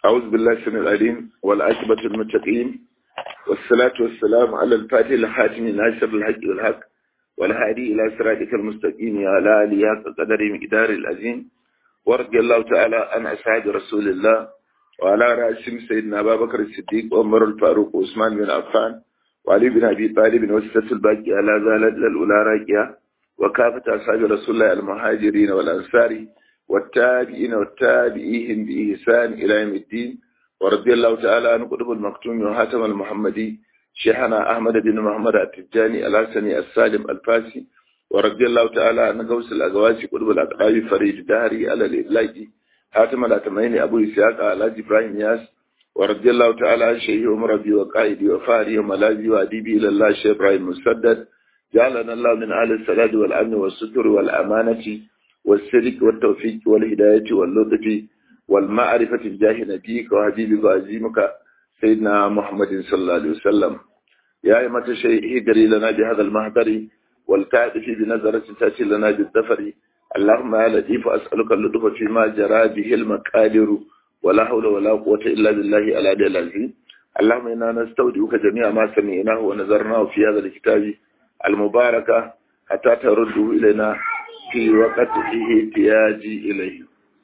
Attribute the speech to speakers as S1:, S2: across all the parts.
S1: أعوذ بالله السميع العليم والعاقبة المتقين والصلاة والسلام على الفاتح الحاتم ناصر الحق والحق والهادي إلى صراطك المستقيم يا لا آله قدر مقدار العظيم ورضي الله تعالى عن أصحاب رسول الله وعلى رأسهم سيدنا أبا بكر الصديق وعمر الفاروق وعثمان بن عفان وعلي بن أبي طالب وسة الباقي على ذلك الأولى راكية وكافة أصحاب رسول الله المهاجرين والأنصار والتابعين والتابعيهم بإحسان إلى يوم الدين ورضي الله تعالى عن قطب المكتوم وهاتم المحمدي شيخنا أحمد بن محمد التجاني الحسني السالم الفاسي ورضي الله تعالى عن غوث الأغواسي قطب الأقراب فريد دهري على الإبلاجي هاتم الأتمين أبو إسحاق على إبراهيم ياس ورضي الله تعالى عن شيخ عمر بي وقائدي وفاري وملاذي وأديبي إلى الله شيخ إبراهيم مسدد جعلنا الله من أهل السداد والأمن والستر والأمانة والسلك والتوفيق والهداية واللطف والمعرفة بجاه نبيك وحبيبك وعزيمك سيدنا محمد صلى الله عليه وسلم يا أيمة الشيء اهدري لنا بهذا المهدر والتعرف بنظرة تأتي لنا بالدفر اللهم يا لطيف أسألك اللطف فيما جرى به المقادر ولا حول ولا قوة إلا بالله العلي العظيم اللهم إنا نستودعك جميع ما سمعناه ونذرناه في هذا الكتاب المباركة حتى ترده إلينا في وقت احتياجي إليه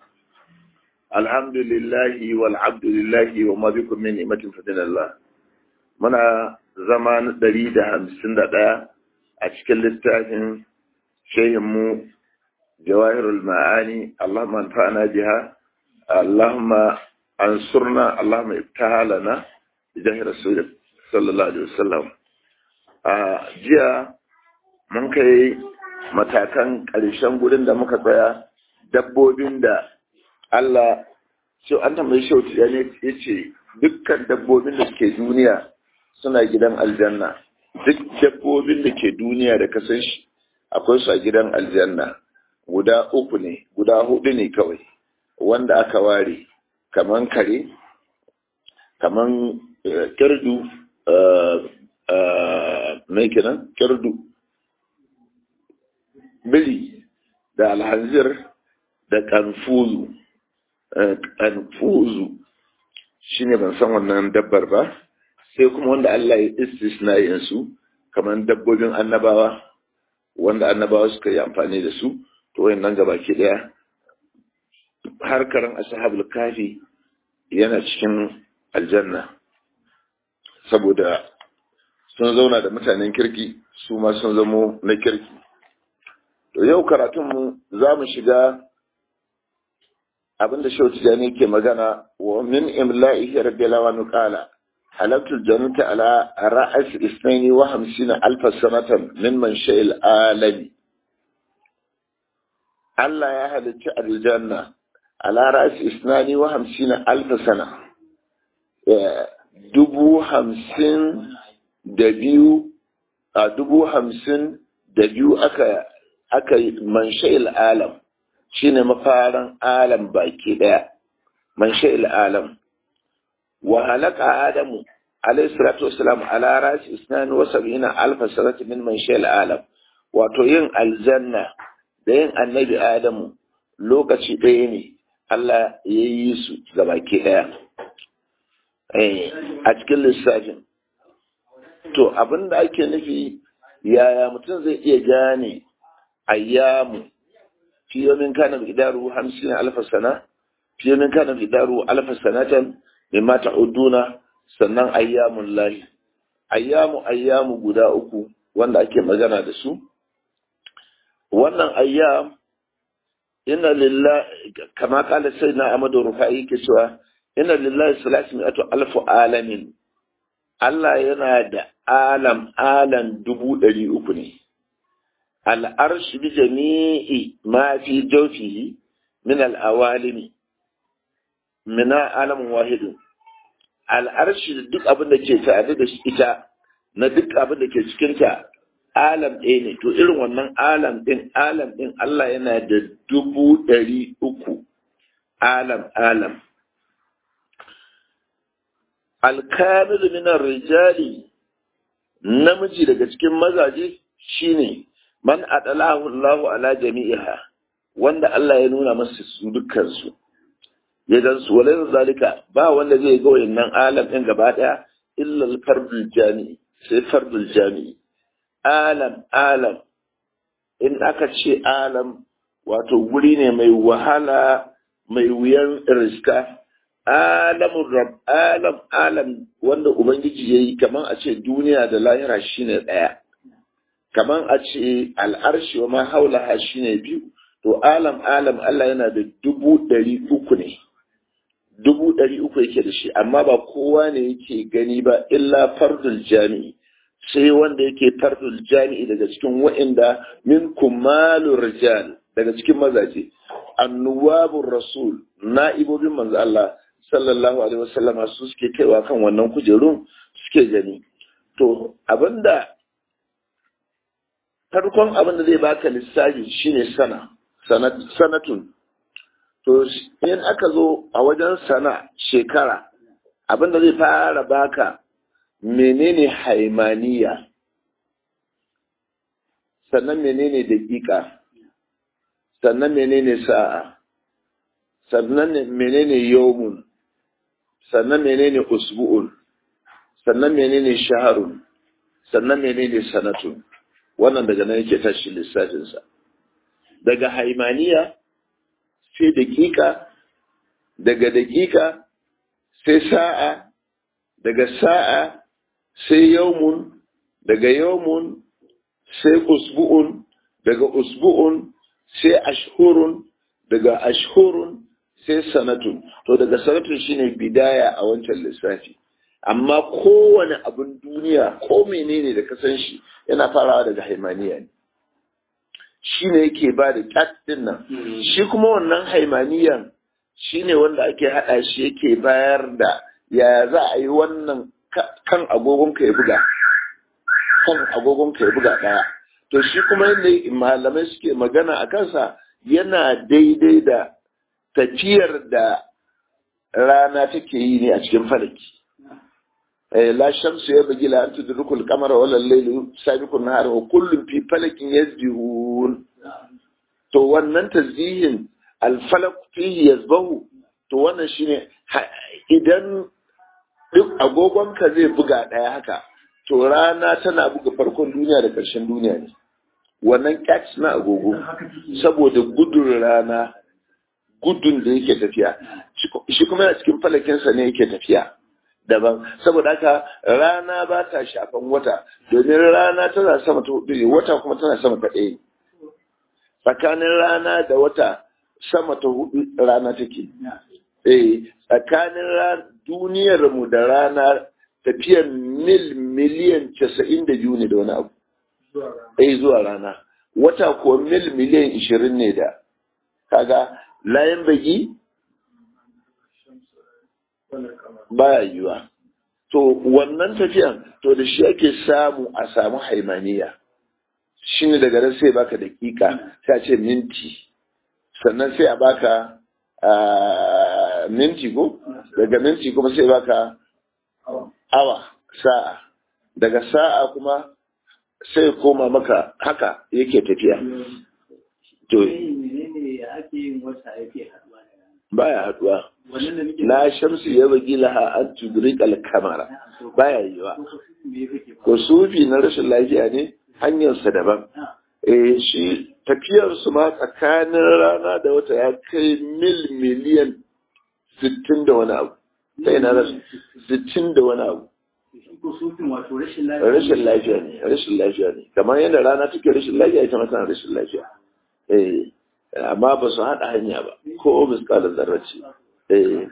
S1: الحمد لله والعبد لله وما بكم من نعمة فضل الله muna zaman ɗari da hamsin da ɗaya a cikin littafin shehinmu jawahirul ma'ani Allahumma anfa'ana biha Allahumma ansurna Allahumma ibtaha lana bijahi rasul sallallahu alaihi wasallam a jiya mun kai matakan ƙarshen gurin da muka tsaya dabbobin da Allah shi an tambayi shi ya ne ya ce dukkan dabbobin da suke duniya suna gidan aljanna duk dabbobin da ke duniya da kasan shi akwai su a gidan aljanna guda uku ne guda hudu ne kawai wanda aka ware kaman kare kaman kirdu mai kenan kirdu biri da alhanzir da kanfuzu kanfuzu shine ban san wannan dabbar ba sai kuma wanda Allah ya istisna su kamar dabbobin annabawa wanda annabawa suka yi amfani da su to wayannan gaba ke daya harkaran ashabul kafi yana cikin aljanna saboda sun zauna da mutanen kirki su ma sun zamo na kirki To yau karatunmu za mu shiga abinda Shehu Tijjani ke magana wa min imla'ihi radiyallahu anhu qala halaktu jannata ala ra'as isnaini wa hamsina alfa sanatan min man sha'il alami Allah ya halicci aljanna ala ra'as isnani wa hamsina alfa sana dubu hamsin da biyu a dubu hamsin da biyu aka aka yi mansha'il alam shine mafarin alam baki daya mansha'il alam wa halaka adamu alayhi salatu wassalam ala rasi isnan wa sab'ina alf sanati min mansha'il alam wato yin aljanna da yin annabi adamu lokaci ɗaya ne Allah ya yi su ga baki daya a cikin lissafin to abinda ake nufi yaya mutum zai iya gane ayyamu fi yomin kana miqdaru 50 alf sana fi yomin kana miqdaru alf sanatan mimma ta'uduna sannan ayyamul lahi ayyamu ayyamu guda uku wanda ake magana da su wannan ayyam inna lillahi kama kala sayyidina amadu rufai ke cewa inna lillahi salasin mi'atu alf alamin Allah yana da alam alam dubu ɗari uku ne al'arshi bi jami'i ma fi jaufihi min al'awalimi mina alamun wahidun al'arshi da duk abin da ke tare da ita na duk abin da ke cikinta alam ɗaya ne to irin wannan alam ɗin alam ɗin Allah yana da dubu ɗari uku alam alam alkamilu minar rijali namiji daga cikin mazaje shine man adalahu Allahu ala jami'iha wanda Allah ya nuna masa su dukkan su ya gan su walai zalika ba wanda zai ga wayannan alam din gaba daya illa al-fardul jami'i sai fardul jami'i alam alam in aka ce alam wato guri ne mai wahala mai wuyan riska alamun rab alam alam wanda ubangiji ya yi kamar a ce duniya da lahira shine ɗaya kamar a ce al'arshi wa ma haulaha shine biyu to alam alam Allah yana da dubu ɗari uku ne dubu ɗari uku yake da shi amma ba kowa ne yake gani ba illa fardul jami'i sai wanda yake fardul jami'i daga cikin wa'inda min kumalur rijal daga cikin mazaje annuwabur rasul na'ibobin manzo Allah sallallahu alaihi wasallama su suke kaiwa kan wannan kujerun suke gani to abinda farkon abinda zai baka lissafi shine sana sanatun to in aka zo a wajen sana shekara abinda zai fara baka menene haimaniya sannan menene daƙiƙa sannan menene sa'a sannan menene yawmun sannan menene usbu'un sannan menene shaharun sannan menene sanatun wannan daga nan yake tashi lissafinsa daga haimaniya sai daƙiƙa daga daƙiƙa sai sa'a daga sa'a sai yawmun daga yawmun sai usbu'un daga usbu'un sai ashhurun daga ashhurun sai sanatun to daga sanatun shine bidaya a wancan lissafi amma kowane abin duniya ko menene da ka san shi yana farawa daga haimaniya ne shi ne yake ba da cat din nan shi kuma wannan haimaniyan shi ne wanda ake haɗa shi yake bayar da yaya za a yi wannan kan agogon ka ya buga kan agogon ka ya buga ɗaya to shi kuma yadda malamai suke magana a kansa yana daidai da tafiyar da rana take yi ne a cikin falaki la shamsu ya bagi la antu durukul kamara wala lailu sabiqun nahar wa kullum fi falakin yasbihun to wannan tasbihin al falak fihi yasbahu to wannan shine idan duk agogon ka zai buga daya haka to rana tana buga farkon duniya da ƙarshen duniya ne wannan catch na agogo saboda gudun rana gudun da yake tafiya shi kuma yana cikin falakinsa ne yake tafiya daban saboda haka rana ba ta shafan wata domin rana tana sama ta hudu ne wata kuma tana sama ta ɗaya tsakanin rana da wata sama ta hudu rana take eh tsakanin duniyar mu da rana tafiyar mil miliyan casa'in da biyu ne da wani abu eh zuwa rana wata kuwa mil miliyan ishirin ne da kaga layan bagi baya yiwa to wannan tafiyan to da shi ake samu a samu haimaniya shi ne daga nan sai baka dakika sai a ce minti sannan sai a baka minti ko daga minti kuma sai baka awa sa'a daga sa'a kuma sai koma maka haka yake tafiya to baya haduwa la shamsu ya bagi laha an tudrik al-kamara baya yiwa ko sufi na rashin lafiya ne hanyarsa daban eh shi tafiyar su ma tsakanin rana da wata ya kai mil miliyan sittin da wani abu sai na rashin sittin da wani abu rashin lafiya ne rashin lafiya ne kamar yadda rana take rashin lafiya ita ma tana rashin lafiya eh amma ba su haɗa hanya ba ko miskalar zarrace eh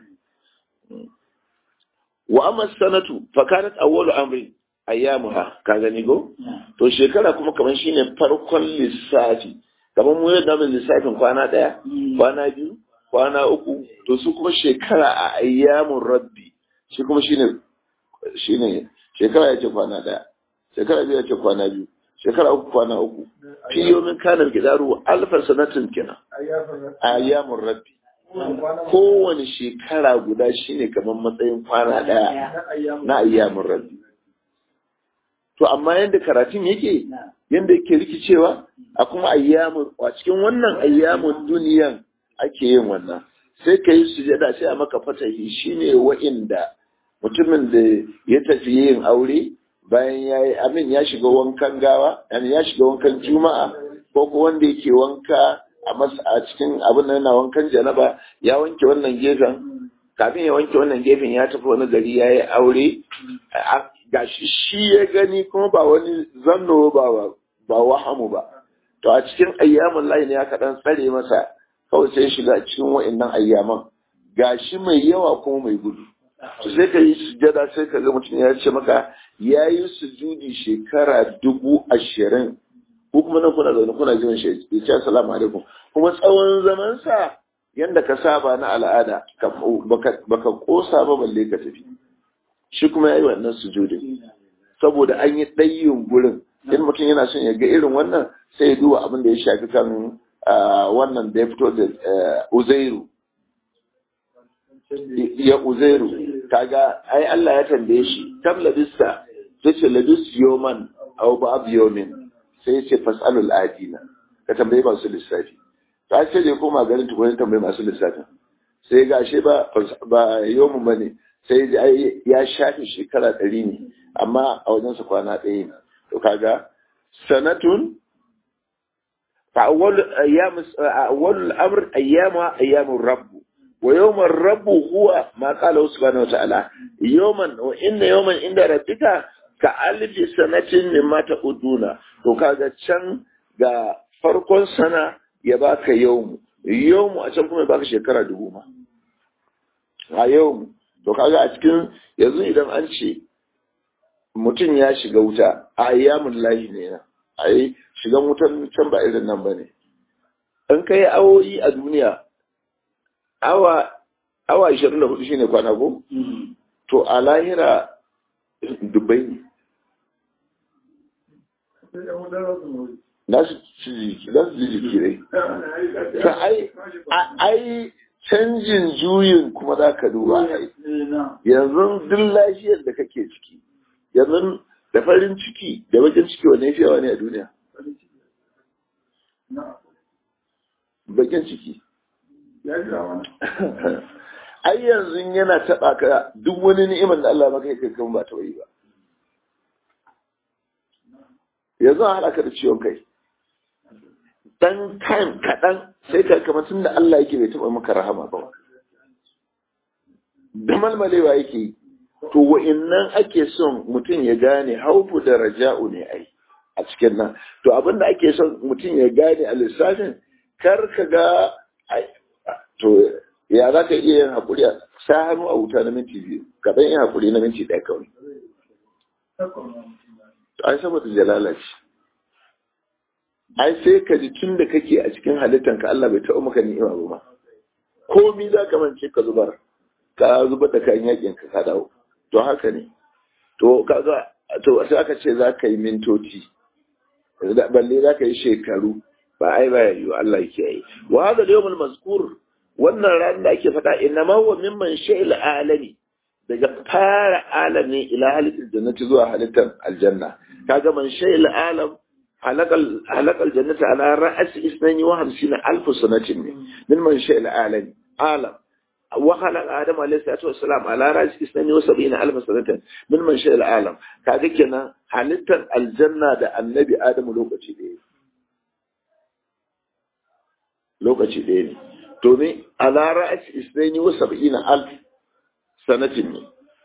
S1: wa amma sanatu fa kanat awwalu amri ayyamuha ka gani go to shekara kuma kamar shine farkon lissafi kamar mu yadda mun lissafin kwana daya kwana biyu kwana uku to su kuma shekara a ayyamun rabbi shi kuma shine shine shekara yace kwana daya shekara biyu yace kwana biyu shekara uku kwana uku fi yomin kanar gidaru alfa sanatin kenan ayyamun rabbi kowane shekara guda shine kamar matsayin kwana daya na ayyamun rabbi to amma yadda karatun yake yadda yake rikicewa a kuma ayyamun a cikin wannan ayyamun duniyan ake yin wannan sai ka yi sujada sai a maka fatahi shine wa'inda mutumin da ya tafi yin aure bayan ya yi amin ya shiga wankan gawa ya shiga wankan juma'a ko ko wanda yake wanka a masa a cikin abin da yana wankan janaba ya wanke wannan gefen kafin ya wanke wannan gefen ya tafi wani gari ya yi aure gashi shi ya gani kuma ba wani zanno ba ba wahamu ba to a cikin ayyamin layi ne ya kaɗan tsare masa kawai sai shiga cikin wa'annan ayyaman gashi mai yawa kuma mai gudu to sai ka yi sujada sai ka ga mutum ya ce maka ya yi sujudi shekara dubu ashirin ko kuma nan kuna zaune kuna jiran shi ya ce assalamu alaikum kuma tsawon zamansa yanda ka saba na al'ada baka kosa ba balle ka tafi shi kuma ya yi wannan sujudin saboda an yi ɗayin gurin in mutum yana son ya ga irin wannan sai ya duba abin da ya shafi kan wannan da ya fito da uzairu ya uzairu kaga ai Allah ya tambaye shi kam labista sai ce labis yoman aw ba'd yomin sai ya ce fasalul adina ka tambaye masu lissafi ta ce da koma garin tukunin tambaye masu lissafin sai ga shi ba ba yomin bane sai ya shafi shekara ɗari ne amma a wajensa kwana ɗaya ne to kaga sanatun فأول أيام أول الأمر أيام أيام الرب ويوم الرب هو ما قاله سبحانه وتعالى يوما وإن يوما عند ربك كألف سنة مما تعدون to kaga can ga farkon sana ya baka yawmu yawmu a can kuma ya baka shekara dubu ma a yawmu to kaga a cikin yanzu idan an ce mutum ya shiga wuta a ayyamun lahi ne na ai shigan wutan can ba irin nan ba ne in ka yi awoyi a duniya awa awa 24 shine kwana ko to a lahira dubbai ne na su ji jiki dai ta ai canjin juyin kuma za ka duba yanzu duk lafiyar da kake ciki yanzu da farin ciki da bakin ciki wane fi yawa ne a duniya bakin ciki ai yanzu yana taɓa ka duk wani ni'imar da Allah maka kai kan ba ta yi ba yanzu an haɗa ka da ciwon kai dan time kaɗan sai ka kamar tun da Allah yake bai taɓa maka rahama ba da malmalewa yake yi to wa'innan ake son mutum ya gane haufu da raja'u ne ai a cikin nan to abin da ake son mutum ya gane a lissafin kar ka ga to ya za ka iya yin haƙuri a sa hannu a wuta na minti biyu ka ɗan yin haƙuri na minti ɗaya kawai to ai saboda jalala ce ai sai ka ji tun da kake a cikin halittanka Allah bai taɓa maka ni'ima ba ma komi za ka mance ka zubar ka zubar da kayan yakin ka ka dawo to haka ne to kaga to sai aka ce za ka yi mintoci balle za ka yi shekaru ba ai ba yayi Allah yake yi wa hada yawmul mazkur wannan ran da ake faɗa inna ma huwa mimman sha'il alami daga fara alami ila halittar jannati zuwa halittar aljanna kaga man sha'il alam halakal halakal jannati ala ra'as isnani wa hamsina alf sanatin min man sha'il alami alam وخلق آدم عليه الصلاة والسلام على رأس اثنين وسبعين ألف سنة من منشأ العالم كذا كنا halittar aljanna da annabi Adamu lokaci ɗaya lokaci ɗaya ne domin ala ra'as isnaini wa sab'ina alf sanatin ne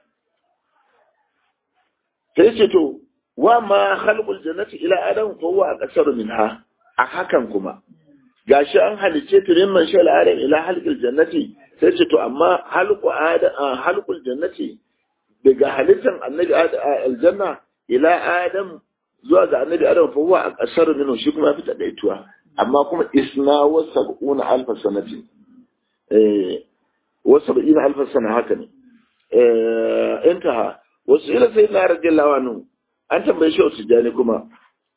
S1: sai ce to wa ma khalqul jannati ila adam fa huwa aqsaru minha a hakan kuma gashi an halice ta min man shal adam ila halqil jannati sai ce to amma halqu adam halqul jannati daga halittan annabi aljanna ila adam zuwa ga annabi adam fa huwa aqsaru minhu shi kuma fi daituwa amma kuma isna wa sab'una alf sanatin eh wa sab'ina alf sana haka ne eh intaha wasu ila sayyidina radiyallahu anhu an tambaye shi wasu jani kuma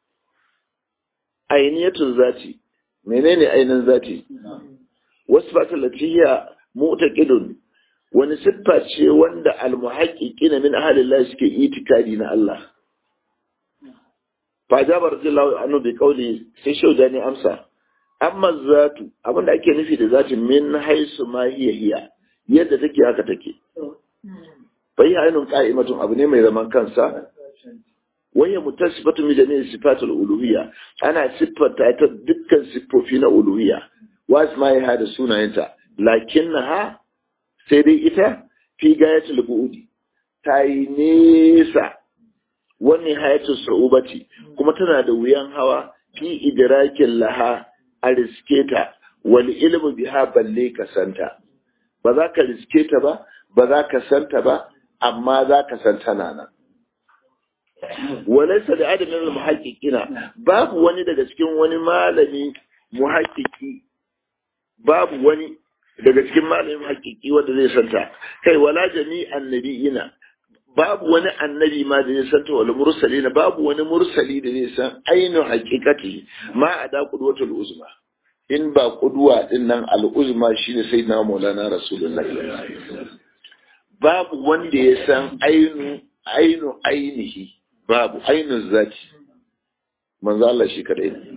S1: ainiyatun zati menene ainin zati wasu fata latiya mu'taqidun wani siffa ce wanda almuhaqqiqina min ahlillahi suke itikadi na Allah fa jabar radiyallahu anhu bi qawli sai shaudani amsa amma zatu abin da ake nufi da zati min haisu ma hiya hiya yadda take haka take bai ainun qa'imatun abu ne mai zaman kansa waya mutasifatu min jami'i sifatul uluhiyya ana siffata ta dukkan siffofi na uluhiyya wasu ma ya da sunayenta lakinnaha sai dai ita fi gayatul bu'udi ta yi nesa wani hayatul sa'ubati kuma tana da wuyan hawa fi idrakin laha a riske ta wal ilmu biha balle ka santa ba za ka riske ta ba ba za ka santa ba amma za ka san tana nan walaysa da adamin muhaqqiqina babu wani daga cikin wani malami muhaqqiqi babu wani daga cikin malamin haƙiƙi wanda zai santa kai wala jami'an nabiyina babu wani annabi ma da zai santa wala mursalina babu wani mursali da zai san ainihin haqiqati ma ada qudwatul uzma in ba qudwa din nan al uzma shine sayyidina maulana rasulullahi babu wanda ya san ainu ainu ainihi babu ainu zati manzo Allah shi kadai ne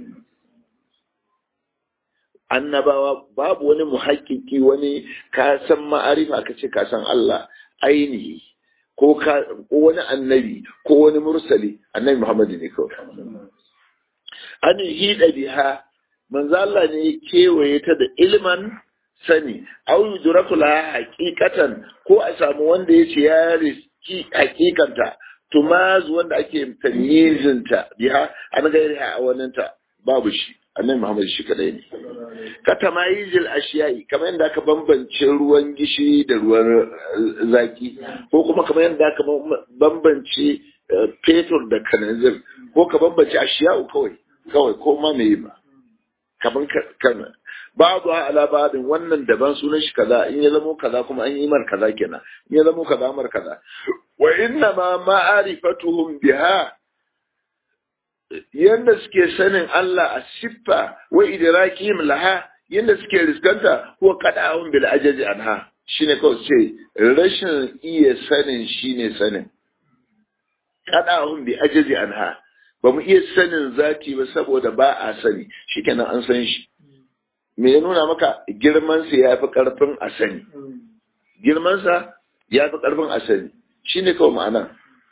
S1: annabawa babu wani muhakkiki wani ka san ma'arifa ka ce ka san Allah ainihi ko wani annabi ko wani mursali annabi Muhammadu ne kawai an hida biha manzo Allah ne kewaye ta da ilman sani au yudraku la haqiqatan ko a samu wanda yace ya riski hakikanta tumaz wanda ake tamyizinta biha an gairi a waninta babu shi annabi Muhammad shi kadai ne ka tamayizil ashiyai kamar yadda aka bambance ruwan gishiri da ruwan zaki ko kuma kamar yadda aka bambance fetur da kananzir ko ka bambance ashiyau kawai kawai ko ma me ba kamar kana babu ala babin wannan daban sunan shi kaza in ya zamo kaza kuma an yi mar kaza kenan in ya zamo kaza mar kaza wa inna ma ma'arifatuhum biha yadda suke sanin Allah a siffa wa idrakihim laha yadda suke riskanta ko qada'un bil ajaji anha shine kawai ce rashin iya sanin shine sanin qada'un bi ajaji anha ba mu iya sanin zati ba saboda ba a sani shikenan an san shi me ya nuna maka girman sa yafi karfin a sani girman sa yafi karfin a sani shine kawai ma'ana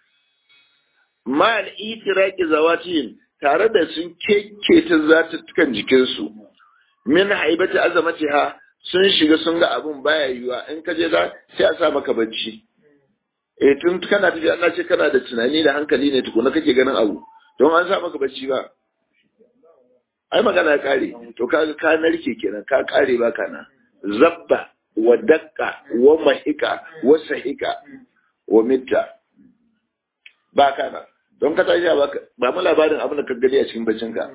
S1: ma'al itiraki zawatihim tare da sun kekketa zatuttukan jikinsu min haibati azamatiha sun shiga sun ga abun baya yiwa in ka je za sai a sa maka bacci eh tun kana tafi Allah ce kana da tunani da hankali ne tukuna kake ganin abu don an sa maka bacci ba ai magana kare to kaga ka narke kenan ka kare ba kana zabba wa dakka wa mahika wa sahika wa mitta ba kana don ka tashi ba mu labarin abin da ka gani a cikin baccin ka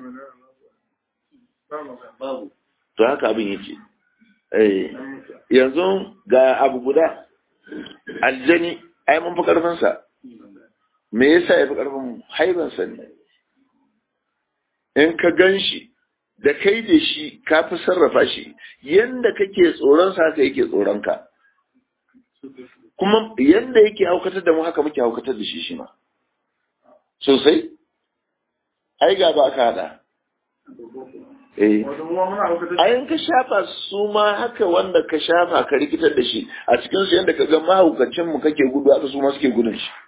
S1: to haka abin yake eh yanzu ga abu guda aljani ai mun fi karfin sa me yasa ya fi karfin haiban sa ne in ka gan shi da kai da shi ka fi sarrafa shi yanda kake tsoron sa haka yake tsoron ka kuma yanda yake haukatar da mu haka muke haukatar da shi shi ma sosai ai ga ba ka hada eh ayin ka shafa su ma haka wanda ka shafa ka rikitar da shi a cikin su yanda ka ga mahaukacin mu kake gudu haka su ma suke gudun shi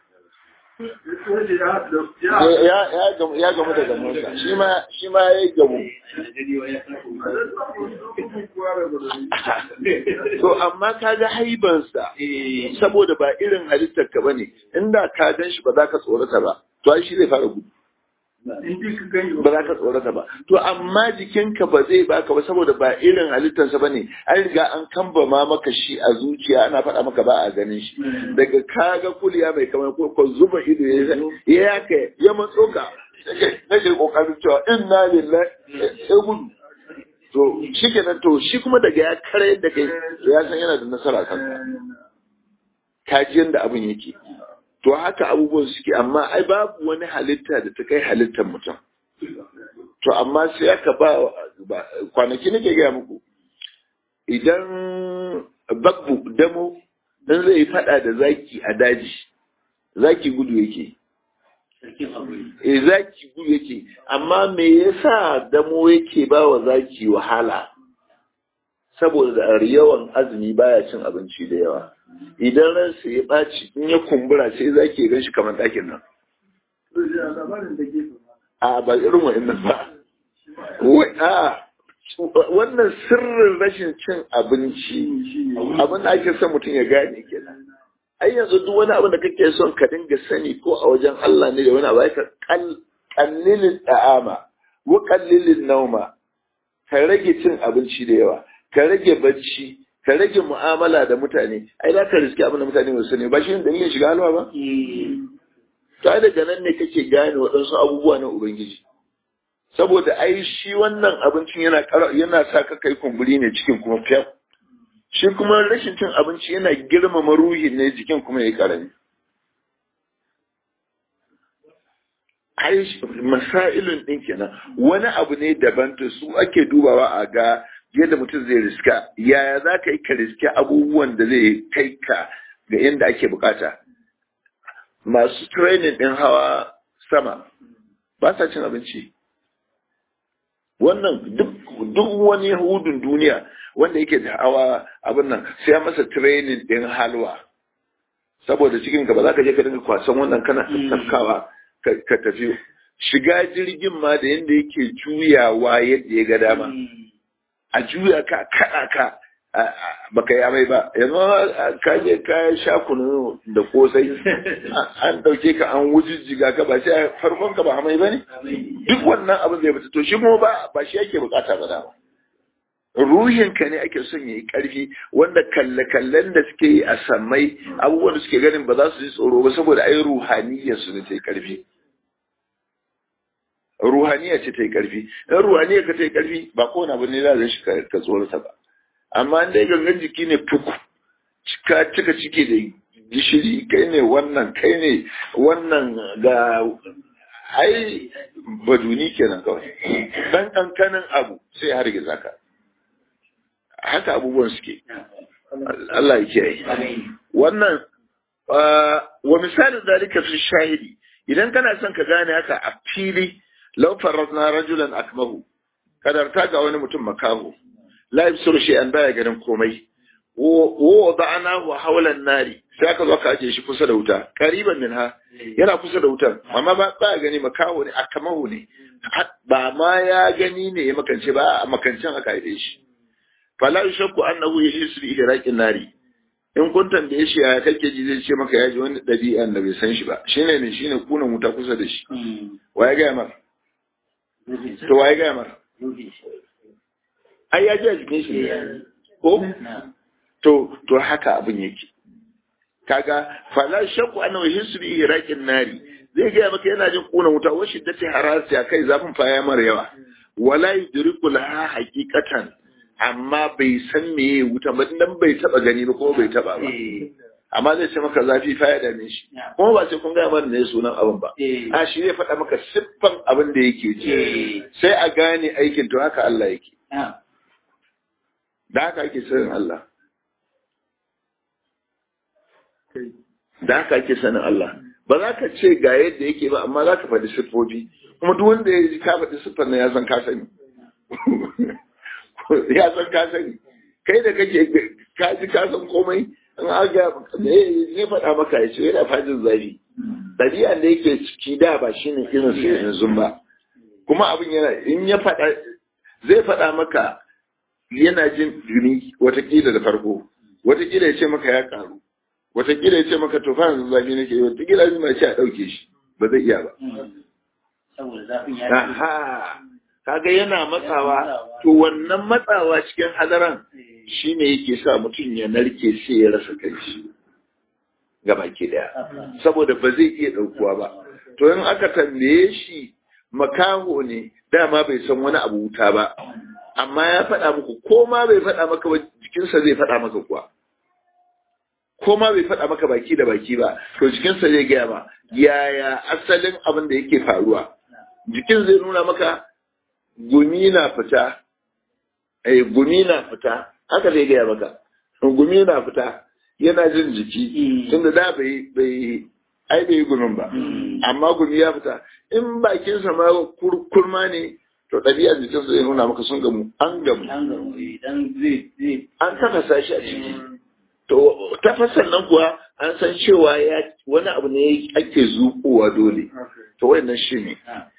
S1: ya gamu da gamunsa shi ma shi ma ya yi gamu to amma ka ga haibansa saboda ba irin halittar ka bane inda ka gan shi ba za ka tsorata ba to ai shi zai fara gudu ba za ka tsorata ba to amma jikinka ba zai baka ba saboda ba irin halittarsa ba ne an riga an kamba ma maka shi a zuciya ana faɗa maka ba a ganin shi daga kaga kuliya mai kamar ko zuba ido ya yaka ya matso ka nake kokarin cewa inna lillahi ya gudu to shi kenan to shi kuma daga ya kare da kai to ya san yana da nasara kanka kaji yanda abin yake to haka abubuwan suke amma ai babu wani halitta da ta kai halittar mutum to amma sai aka ba kwanaki nake gaya muku idan babbu damo dan zai fada da zaki a daji zaki gudu yake e zaki gudu yake amma me yasa damo yake ba wa zaki wahala saboda yawan azumi baya cin abinci da yawa idan ransa ya ɓaci in ya kumbura sai zaki gan shi kamar ɗakin nan a ba irin wa'annan ba a wannan sirrin rashin cin abinci abin da ake son mutum ya gane kenan ai yanzu duk wani abin da kake son ka dinga sani ko a wajen Allah ne da wani abu ka kallilin da'ama wa kallilin nauma ka rage cin abinci da yawa ka rage bacci ka rage mu'amala da mutane ai za ka riski abin da mutane ba sani ba shi ne dalilin shiga halwa ba to ai daga nan ne kake gane waɗansu abubuwa na ubangiji saboda ai shi wannan abincin yana yana sa ka kai kumburi ne cikin kuma fiyaf shi kuma rashin cin abinci yana girmama ruhin ne jikin kuma ya karami ai masailun din kenan wani abu ne daban to su ake dubawa a ga yadda mutum zai riska yaya za ka yi ka riski abubuwan da zai kai ka ga inda ake bukata masu training din hawa sama ba sa cin abinci wannan duk wani yahudun duniya wanda yake da hawa abin nan sai ya masa training din halwa saboda cikin ka ba za ka je ka dinga kwasan wannan kana tafkawa ka tafi shiga jirgin ma da yadda yake juyawa yadda ya ga dama a juya ka kaɗa ka baka yi amai ba yanzu ka je ka sha kunu da kosai an ɗauke ka an wujijjiga ka ba sai farkon ka ba amai ba ne duk wannan abin zai fita to shi kuma ba ba shi yake bukata ba dama ruhinka ne ake son ya yi ƙarfi wanda kalle-kallen da suke yi a sammai abubuwan da suke ganin ba za su ji tsoro ba saboda ai ruhaniyar su ne ta yi ƙarfi ruhaniya ce ta yi ƙarfi in ruhaniya ka ta yi ƙarfi ba kowane abu ne za shi ka tsorata ba amma in dai gangan jiki ne fuku cika cika cike da gishiri kai ne wannan kai ne wannan ga ai baduni kenan kawai dan kankanin abu sai har giza ka haka abubuwan suke Allah ya kiyaye wannan wa misalin zalika fi shahidi idan kana son ka gane haka a fili law farazna rajulan akmahu kadarta ga wani mutum makaho la yabsuru shay'an baya ganin komai wa da'ana wa hawlan nari sai aka zo ka aje shi kusa da wuta qariban minha yana kusa da wutar amma ba ba gani makaho ne akamahu ne ba ma ya gani ne ya makance ba a makancin aka aje shi fala yushakku annahu yahisu bi ihraqin nari in kun tambaye shi ya kake ji zai ce maka ya ji wani ɗabi'an da bai san shi ba shine ne shine kunan wuta kusa da shi waye ga mar to waye ga mar ai ya ji a jikin shi ko to to haka abin yake kaga fala shakku annahu yahisu bi ihraqin nari zai ga maka yana jin kunan wuta wa shiddati harasi kai zafin fa ya mara yawa wala yudriku laha haqiqatan amma bai san meye wuta ba dan bai taba gani ba kuma bai taba ba amma zai ce maka zafi fa ya dame shi kuma ba sai kun gaya mana ne sunan abin ba a shi zai faɗa maka siffan abin da yake ji sai a gane aikin to haka Allah yake da haka ake sanin Allah da haka ake sanin Allah ba za ka ce ga yadda yake ba amma za ka faɗi siffofi kuma duk wanda ya ji ka faɗi siffar nan ya san ka sani ya san ka sani kai da kake ka ji ka san komai in aga ne faɗa maka ya ce yana fajin zafi ɗabi'a da yake ciki da ba shi ne irin su yanzu ba kuma abin yana in ya faɗa zai faɗa maka yana jin duni watakila da farko watakila ya ce maka ya karu watakila ya ce maka to fa yanzu zafi nake watakila ya ce a ɗauke shi ba zai iya ba
S2: saboda zafin ya
S1: kaga yana matsawa to wannan matsawa cikin hadaran shine yake sa mutum ya narke sai ya rasa kanshi gaba ke daya saboda ba zai iya daukuwa ba to in aka tambaye shi makaho ne dama bai san wani abu wuta ba amma ya faɗa muku ko ma bai faɗa maka ba jikinsa zai faɗa maka kuwa ko ma bai faɗa maka baki da baki ba to jikinsa zai gaya ma yaya asalin abin da yake faruwa jikin zai nuna maka gumi na fita eh gumi na fita haka zai gaya maka gumi na fita yana jin jiki tunda da bai bai ai bai yi gumin ba amma gumi ya fita in bakinsa ma kurma ne to ɗabi'a jikin su zai nuna maka sun gamu an gamu an tafasa shi a ciki to tafasan nan kuwa an san cewa ya wani abu ne ake zuƙowa dole to wannan shi ne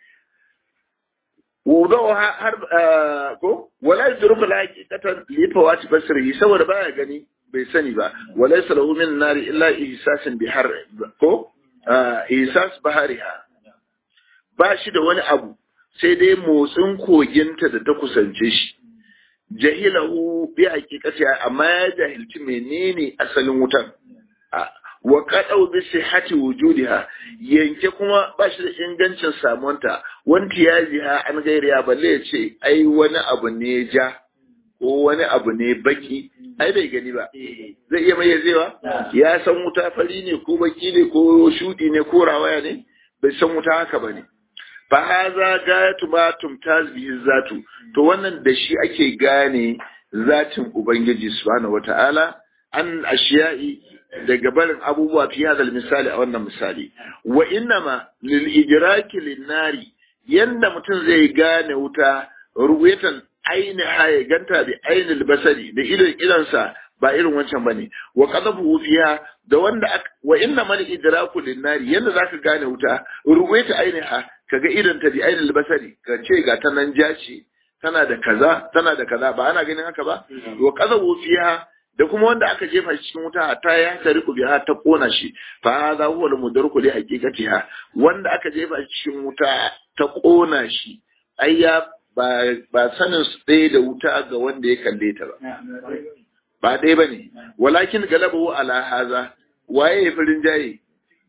S1: wudawa har ko wala yadruku la haqiqatan li fawati basrihi saboda baya gani bai sani ba wala salahu min nari illa ihsasin bihar ko ihsas bahariha ba shi da wani abu sai dai motsin koginta da ta kusance shi jahilahu bi haqiqati amma ya jahilci menene asalin wutan wa qadau bi sihhati wujudiha yanke kuma ba shi da ingancin samuwanta wanti ya jiha an gairiya balle ya ce ai wani abu ne ja ko wani abu ne baki ai bai gani ba zai iya mayyazewa ya san wuta fari ne ko baki ne ko shudi ne ko rawaya ne bai san wuta haka ba ne fa haza gayatu ma tumtaz bihi zatu to wannan da shi ake gane zatin ubangiji subhanahu wataala an ashiya'i daga barin abubuwa fi hadal misali a wannan misali wa innama lil idraki lin nari yanda mutum zai gane wuta ruwayatan aini haye ganta bi ainil basari da idon idonsa ba irin wancan bane wa qadafu fiha da wanda wa inna mal idraku lin nari yanda zaka gane wuta ruwayata aini ha kaga idon ta bi ainil basari ka ce ga ta nan jaci tana da kaza tana da kaza ba ana ganin haka ba wa qadafu fiha da kuma wanda aka jefa shi cikin wuta ta ya tariku biha ta kona shi fa hadha huwa al-mudarku li haqiqatiha wanda aka jefa shi cikin wuta ta kona shi ai ya ba ba sanin su ɗaya da wuta ga wanda ya kalle ta ba ba ɗaya bane walakin galabahu ala haza waye ya firin jaye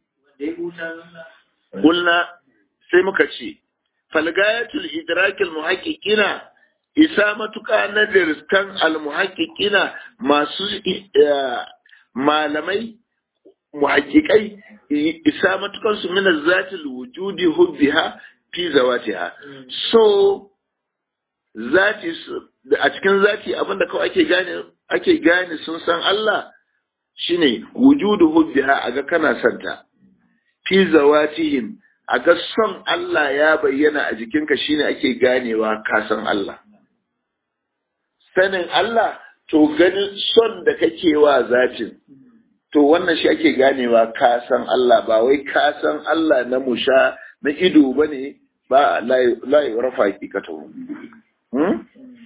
S1: kulna sai muka ce falgayatul idrakil muhaqqiqina isa matuƙa na riskan almuhaƙiƙina masu malamai muhaƙiƙai isa matuƙan su mina zatil wujudi hubbiha fi zawatiha so zati a cikin zati abinda kawai ake gane ake gane sun san Allah shine wujudu hubbiha aga kana santa fi zawatihim aga son Allah ya bayyana a jikinka shine ake ganewa ka san Allah sanin Allah to ganin son da kake wa zatin to wannan shi ake ganewa ka san Allah ba wai ka san Allah na musha na ido bane ba la rafa hakikatu hmm?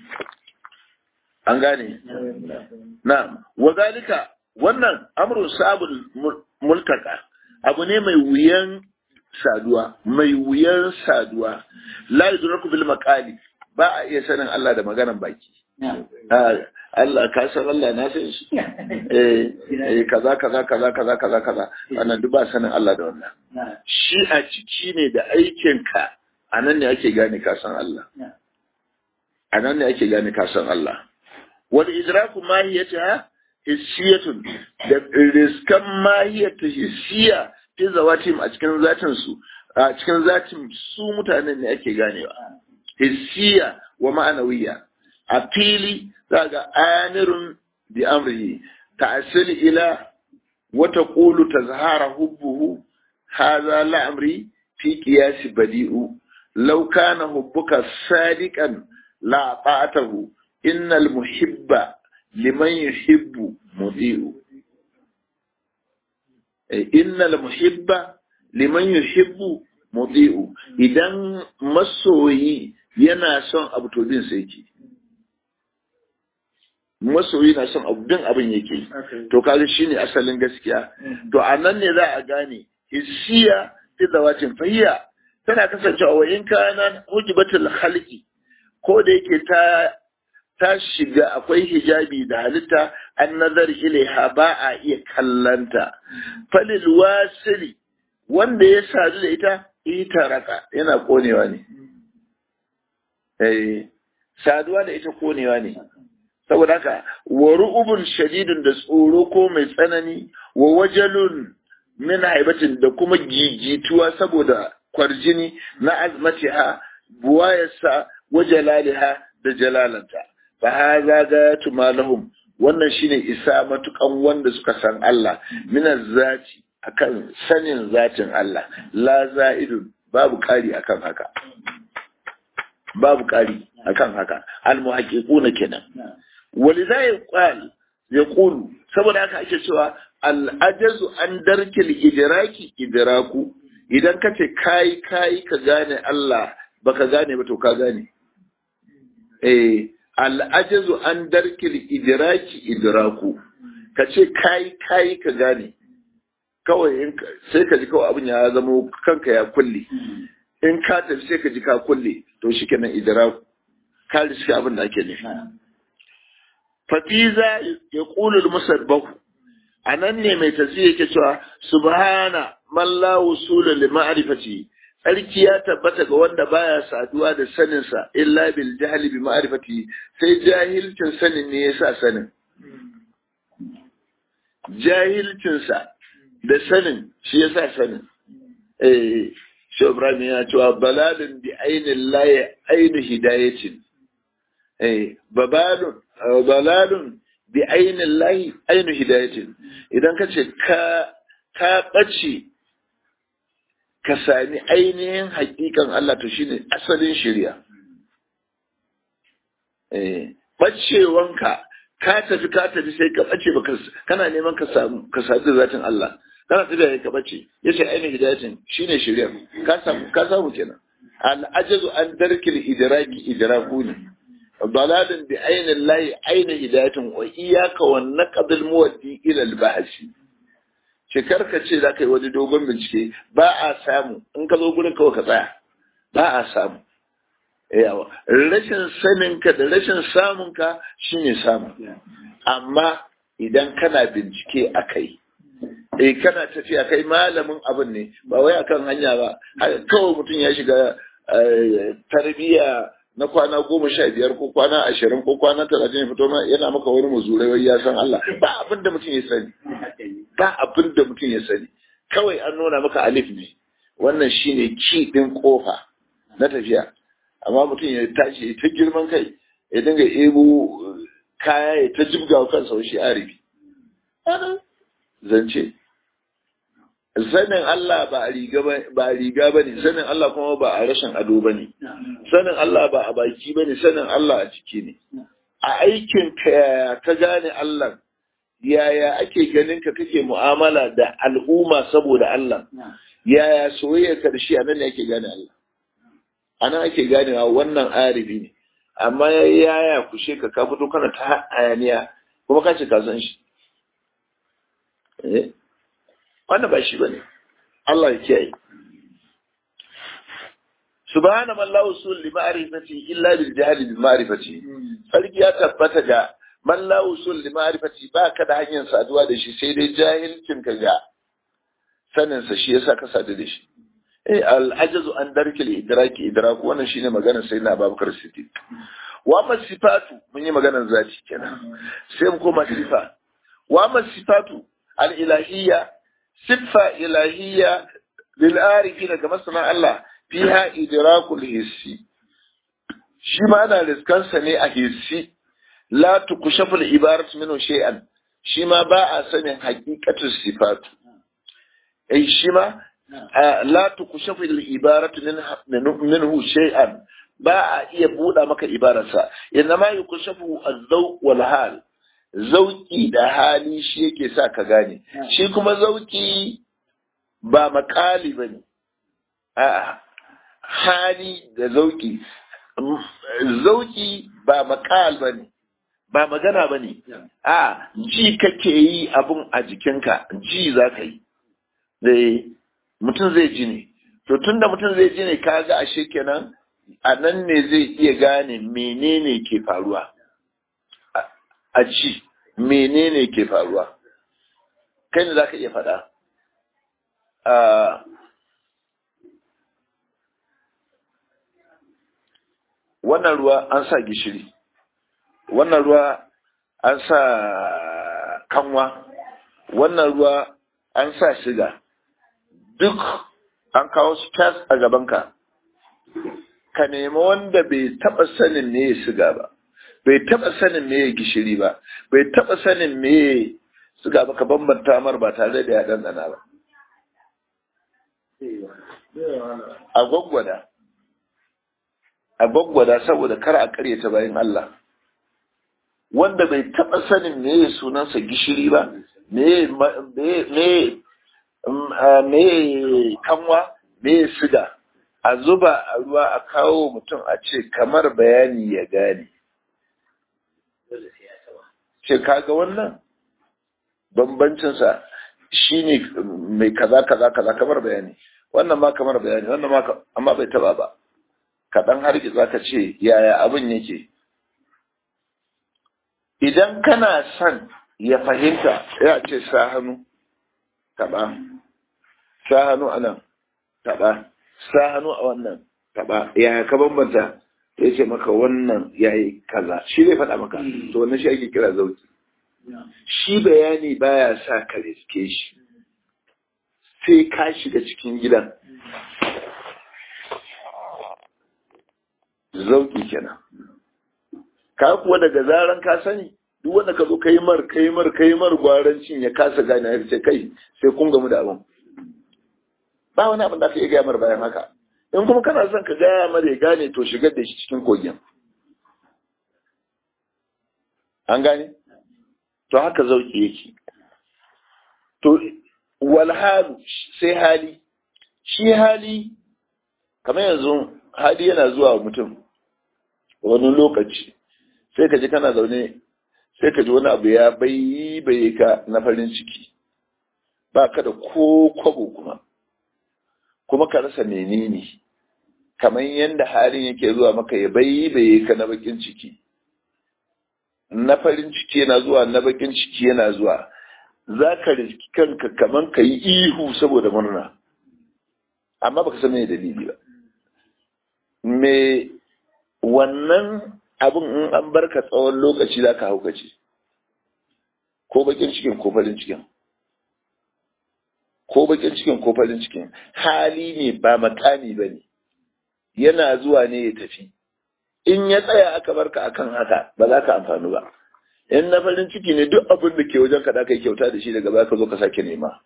S1: an gane na wazalika wannan amrun sabul multaka abu ne mai wuyan saduwa mai wuyan saduwa la yudraku bil maqali ba a iya sanin Allah da maganan baki Allah ka san Allah na san shi eh kaza kaza kaza kaza kaza kaza wannan duk ba sanin Allah da wannan shi a ciki ne da aikin ka anan ne ake gane ka san Allah anan ne ake gane ka san Allah wal idraku mahiyata hissiyatun da riskan mahiyata hissiya fi zawatim a cikin zatin su a cikin zatin su mutanen ne ake ganewa hissiya wa ma'anawiyya a fili za ga amirun bi amrihi ta'assil ila wa taqulu tazhara hubbuhu hadha la amri fi qiyas badi'u law kana hubbuka sadiqan la ta'atahu innal muhibba liman yuhibbu mudi'u innal muhibba liman yuhibbu mudi'u idan masoyi yana son abu to bin sai yake masoyi na son abu bin abin yake to kaga shine asalin gaskiya to a nan ne za a gane hissiya fi zawatin fahiya tana kasancewa wa in kana hujibatul khalqi ko da yake ta ta shiga akwai hijabi da halitta an nazar ilaiha ba a iya kallanta falil wasili wanda ya sadu da ita ita raka yana konewa ne eh saduwa da ita konewa ne saboda haka wa ru'ubun shadidun da tsoro ko mai tsanani wa wajalun min haibatin da kuma gigituwa saboda kwarjini na azmatiha buwayarsa wa jalaliha da jalalanta fa hadha gayatu ma lahum wannan shine isa matukan wanda suka san Allah min zati akan sanin zatin Allah la za'idun babu kari akan haka babu kari akan haka almuhaqiquna kenan waliza yaqal yaqulu saboda haka ake cewa al-ajazu an darkil idraki idraku idan kace kai kai ka gane Allah baka gane ba to ka gane eh al-ajazu an darkil idraki idraku kace kai kai ka gane kawai sai ka ji kawai abin ya zama kanka ya kulle in ka tafi sai ka ji ka kulle to shi kenan idraku ka riski abin da ake nufi fafiza ya ƙulul musabbahu a nan ne mai tasiri yake cewa subhana man la wusula li ma'rifati tsarki ya tabbata ga wanda baya saduwa da saninsa illa bil jahli bi ma'rifati sai jahilcin sanin ne yasa sanin jahilcinsa da sanin shi yasa sanin eh shi Ibrahim ya cewa balalun bi ainin laye ainu hidayatin eh babalun balalun bi ainin layi ainu hidayatin idan ka ce ka ka bace ka sami ainihin hakikan Allah to shine asalin shari'a eh bacewanka ka tafi ka tafi sai ka bace baka kana neman ka samu ka sadu zatin Allah kana tafiya ka bace yace ainihin hidayatin shine shari'a ka samu ka samu kenan al ajazu an darkil idraki idraku ne dalalin bi ainin layi ainihin hidayatin wa iyaka wa naqdil muwaddi ila al bahsi shekar ka ce za ka yi wani dogon bincike ba a samu in ka zo gurin kawai ka tsaya ba a samu yawa rashin saninka da rashin samunka shine samu amma idan kana bincike a kai eh kana tafiya kai malamin abin ne ba wai akan hanya ba kawai mutum ya shiga tarbiyya na kwana goma sha biyar ko kwana ashirin ko kwana talatin ya fito yana maka wani muzurai wai ya san Allah ba abin da mutum ya sani ba abin da mutum ya sani kawai an nuna maka alif ne wannan shine ki din kofa na tafiya amma mutum ya tashi ta girman kai ya dinga ebo kaya ya ta jibga wa kansa shi arifi zance sanin Allah ba a riga ba riga bane sanin Allah kuma ba a rashin ado bane sanin Allah ba a baki bane sanin Allah a ciki ne a aikin ka ka gane Allah yaya ake ganin ka kake mu'amala da al'umma saboda Allah yaya soyayya ka da shi anan ne ake gane Allah anan ake ganewa wannan arifi ne amma yaya kushe ka ka fito kana ta ayaniya kuma ka ce ka san shi eh wannan ba shi bane Allah ya kiyaye subhana man la usul li ma'rifati illa bil jahl bi ma'rifati sarki ya tabbata ga man la usul li ma'rifati ba ka da hanyar saduwa da shi sai dai jahilcin ka ga sanin sa shi yasa ka sadu da shi eh al ajazu an darkil idraki idraku wannan shine maganar sayyidina Abubakar Siddiq wa ma sifatu mun yi maganar zati kenan sai mu koma sifa wa ma sifatu al ilahiyya siffa ilahiyya lil arifin ga masana Allah fiha idrakul hissi shi ma ana riskansa ne a hissi la tukushafu al-ibarat minhu shay'an shi ma ba a sanin haqiqatu sifatu eh shi ma la tukushafu al-ibarat minhu shay'an ba a iya buɗa maka ibararsa inna ma yukushafu az-zawq wal hal zauki da hali shi yake sa ka gane shi kuma zauki ba makali bane a'a hali da zauki zauki ba makal bane ba magana bane a ji kake yi abun a jikinka ji za ka yi zai mutum zai ji ne to tunda mutum zai ji ne kaga ashe kenan a nan ne zai iya gane menene ke faruwa a ci menene ke faruwa kai ne za ka iya faɗa wannan ruwa an sa gishiri wannan ruwa an sa kanwa wannan ruwa an sa shiga duk an kawo su tas a gabanka ka nemi wanda bai taɓa sanin me ya siga ba bai taɓa sanin me ya gishiri ba bai taɓa sanin me ya siga ba ka bambanta mar ba tare da ya ɗanɗana ba a gwaggwada a gwaggwada saboda kar a karyata bayan Allah wanda bai taɓa sanin meye sunansa gishiri ba meye meye kanwa meye siga a zuba a ruwa a kawo mutum a ce kamar bayani ya gane ce kaga wannan bambancinsa shi ne mai kaza kaza kaza kamar bayani wannan ma kamar bayani wannan ma amma bai taba ba kaɗan har za ka ce yaya abin yake idan kana son ya fahimta ya ce sa hannu taɓa sa hannu a nan taɓa sa hannu a wannan taɓa yaya ka bambanta ya ce maka wannan ya yi kaza shi zai faɗa maka to wannan shi ake kira zauki shi bayani baya sa ka riske shi sai ka shiga cikin gidan zauki kenan ka kuwa daga zaran ka sani duk wanda ka zo kai mar kai mar kai mar gwarancin ya kasa gane ya ce kai sai kun gamu da abin ba wani abin da ka iya gaya mar bayan haka in kuma kana son ka gaya mar ya gane to shigar da shi cikin kogin an gane to haka zauki yake to wal halu sai hali shi hali kamar yanzu hali yana zuwa mutum wani lokaci sai ka ji kana zaune sai ka ji wani abu ya bai bai ka na farin ciki ba ka da ko kwabo kuma kuma ka rasa menene kamar yadda halin yake zuwa maka ya bai bai ka na bakin ciki na farin ciki yana zuwa na bakin ciki yana zuwa za ka riski kanka kamar ka yi ihu saboda murna amma baka san me dalili ba me wannan abin in an barka tsawon lokaci za ka haukace ko bakin cikin ko farin cikin ko bakin cikin ko farin cikin hali ne ba makami ba ne yana zuwa ne ya tafi in ya tsaya aka barka akan haka ba za ka amfani ba in na farin ciki ne duk abin da ke wajen ka da kai kyauta da shi daga baya ka zo ka sake nema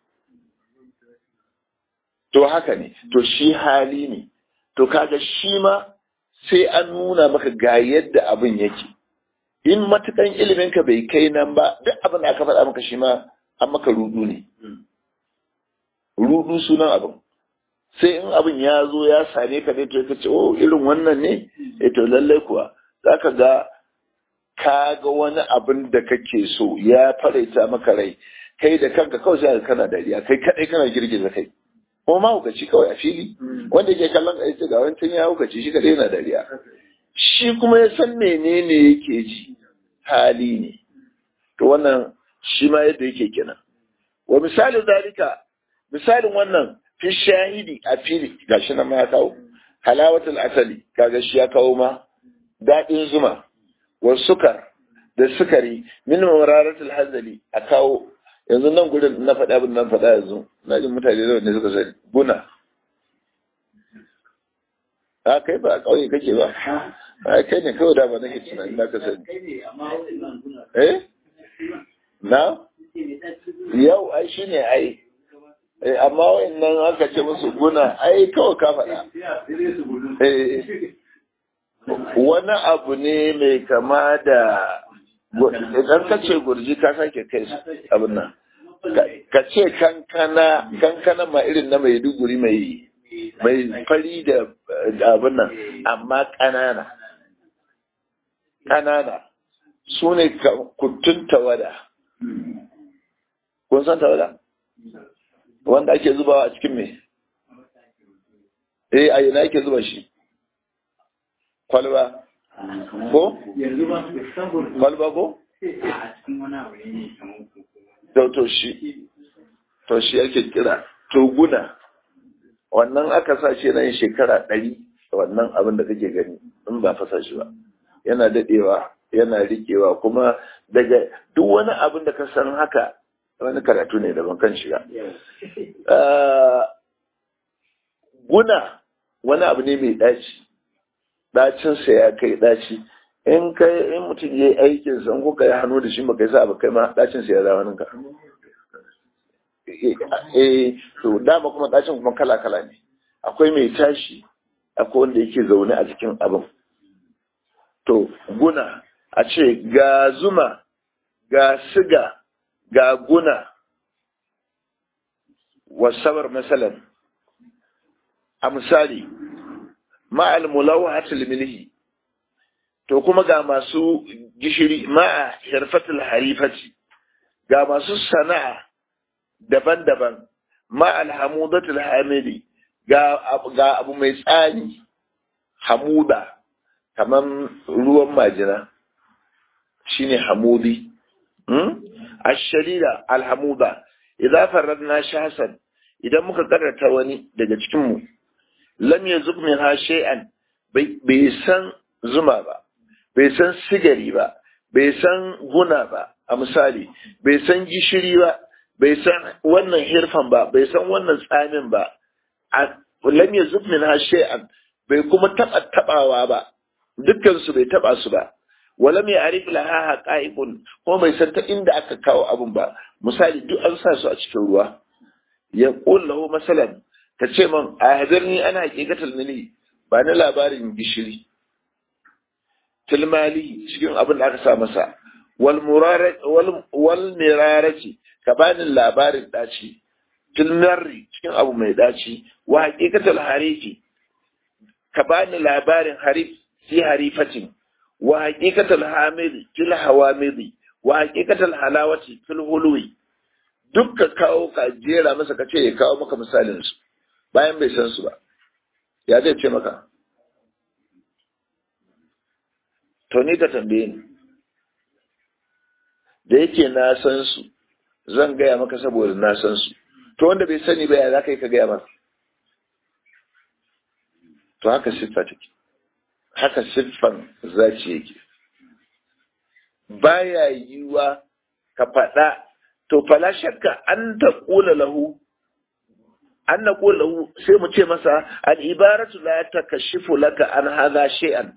S1: to haka ne to shi hali ne to kaga shi ma sai an nuna maka ga yadda abin yake in matukan ilimin ka bai kai nan ba duk abin da aka faɗa maka shi ma an maka rudu ne rudu sunan abin sai in abin ya zo ya same ka ne to ka ce oh irin wannan ne eh to lallai kuwa zaka ga ka ga wani abin da kake so ya faraita maka rai kai da kanka kawai sai kana dariya kai kadai kana girgiza kai ko ma hukaci kawai a fili wanda ke kallon ka ce ga wancan ya hukaci shi kadai yana dariya shi kuma ya san menene yake ji hali ne to wannan shi ma yadda yake kenan wa misalin zalika misalin wannan fi shahidi a fili gashi nan ma ya kawo halawatul asali kaga shi ya kawo ma daɗin zuma wa sukar da sukari min mararatul hazali a kawo yanzu nan gurin na faɗa abin nan faɗa yanzu na jin mutane da wanda suka sani guna a kai ba a ƙauye kake ba a kai ne kawai da ba nake tunanin na ka sani eh na yau ai shi ne ai amma wayannan aka ce musu guna ai kawai ka faɗa wani abu ne mai kama da idan ka ce gurji ka sake kai abin nan ka ce kankana kankana ma irin na mai duguri mai mai fari da abin nan amma ƙanana ƙanana su ne kuttun tawada kun san tawada wanda ake zubawa a cikin me eh a yana ake zuba shi kwalba ko? kwalba ko? to to shi to shi ake kira toguna wannan aka sa shi nan shekara ɗari wannan abin da kake gani in ba fasa shi ba yana daɗewa yana riƙewa kuma daga duk wani abin da ka san haka wani karatu ne daban kan shiga guna wani abu ne mai ɗaci ɗacinsa ya kai ɗaci in kai in mutum ya yi aikin sa in kuka yi hannu da shi baka yi sa kai ma ɗacinsa ya zama ninka eh to dama kuma ɗacin kuma kala kala ne akwai mai tashi akwai wanda yake zaune a cikin abin to guna a ce ga zuma ga siga ga guna wasabar masalan a misali ma'al mulawahatul milhi to kuma ga masu gishiri ma'a hirfatul harifati ga masu sana'a daban-daban ma'al hamudatul hamidi ga ga abu mai tsani hamuda kaman ruwan majina shine hamudi hmm? ash-sharida al-hamuda idza faradna shahsan idan muka karanta wani daga cikin mu lam yazuk minha shay'an bai san zuma ba bai san sigari ba bai san guna ba a misali bai san gishiri ba bai san wannan hirfan ba bai san wannan tsamin ba lam yazuk minha shay'an bai kuma taba tabawa ba dukkan su bai taba su ba wala mai arif laha haqa'iqun ko bai san ta inda aka kawo abun ba misali duk an sa su a cikin ruwa ya qul lahu masalan ta ce man a hadarni ana haqiqatul nili ba na labarin gishiri tilmali cikin abin da aka sa masa wal murara wal wal mirarati ka bani labarin daci tilmarri cikin abu mai daci wa haqiqatul harifi ka bani labarin harif fi harifatin wa haqiqatul hamidi fil hawamidi wa haqiqatul halawati fil hulwi duk ka kawo ka jera masa ka ce ya kawo maka misalin su bayan bai san su ba ya zai ce maka to ni ka tambaye ni da yake na san su zan gaya maka saboda na san su to wanda bai sani ba ya za ka yi ka gaya masa to haka siffa take haka siffan zaci yake baya yiwa ka faɗa to fala shakka an ta ƙula lahu an na ƙula lahu sai mu ce masa al'ibaratu la ta kashifu laka an haza shay'an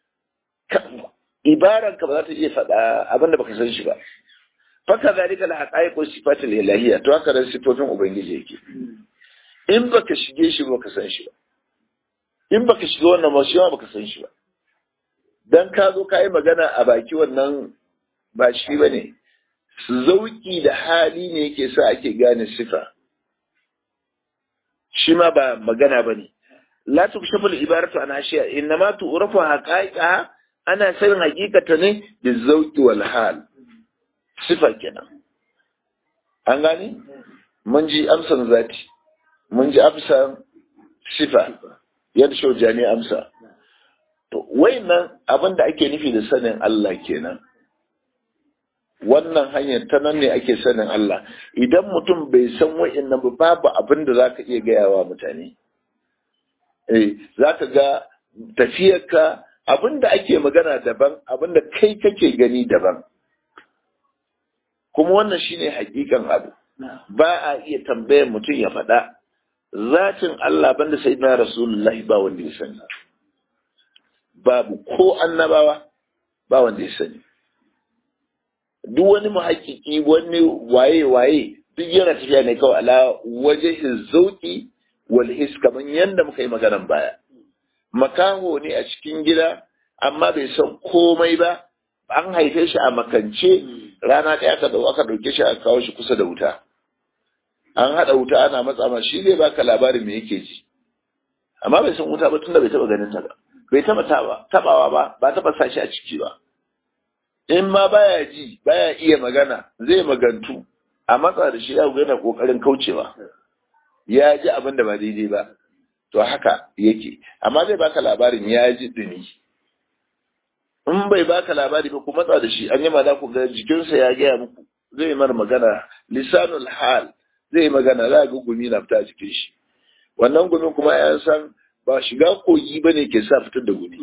S1: ibaran ka ba za ta iya faɗa abinda baka san shi ba faka zalika la haqaiqu sifatil ilahiyya to haka da sifofin ubangiji yake in baka shige shi ba ka san shi ba in baka shiga wannan ba shi ma baka san shi ba dan ka zo ka yi magana a baki wannan ba shi ba ne zauki da hali ne yake sa ake gane sifa shi ma ba magana ba ne la tukshafu al-ibaratu an ashiya innama tu'rafu haqaiqa ana sanin hakikata ne da zauki wal hal sifa kenan an gane mun ji amsan zati mun ji amsan sifa yadda shaujani amsa to wayannan abin da ake nufi da sanin Allah kenan wannan hanyar ta nan ne ake sanin Allah idan mutum bai san wayannan ba babu abin da zaka iya gaya wa mutane eh zaka ga tafiyarka abin da ake magana daban abin da kai kake gani daban kuma wannan shine hakikan abu ba a iya tambayar mutum ya faɗa zatin Allah banda sai na Rasulullahi ba wanda ya sani babu ko annabawa ba wanda ya sani duk wani muhakkiki wani waye waye duk yana tafiya ne kawai ala waje zauki wal his kaman yanda muka yi maganan baya makaho ne a cikin gida amma bai san komai ba an haife shi a makance rana ɗaya aka aka ɗauke shi a kawo shi kusa da wuta an haɗa wuta ana matsa ma shi zai baka labarin me yake ji amma bai san wuta ba tunda bai taɓa ganin ta ba bai taɓa taɓawa ba ba taɓa sa shi a ciki ba in ma baya ji baya iya magana zai magantu a matsa da shi ya yana kokarin kaucewa ya ji abin da ba daidai ba to haka yake amma zai baka labarin ya ji dumi in bai baka labari ba ku matsa da shi an yi za ku ga jikinsa ya gaya muku zai mar magana lisanul hal zai magana za ga gumi na fita jikin shi wannan gumin kuma ya san ba shiga kogi ba ne ke sa fitar da gumi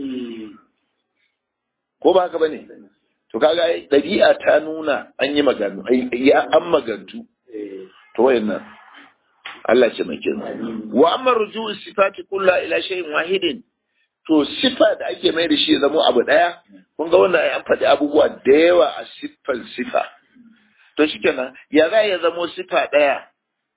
S1: ko ba haka ba ne to kaga ɗabi'a ta nuna an yi maganu ya an magantu to wayannan Allah ce mai kirma wa amma ruju'u sifati kulla ila shay'in wahidin to sifa da ake mai da shi ya zama abu daya kun ga wannan an faɗi abubuwa da yawa a siffar sifa to shikenan ya za ya zamo sifa daya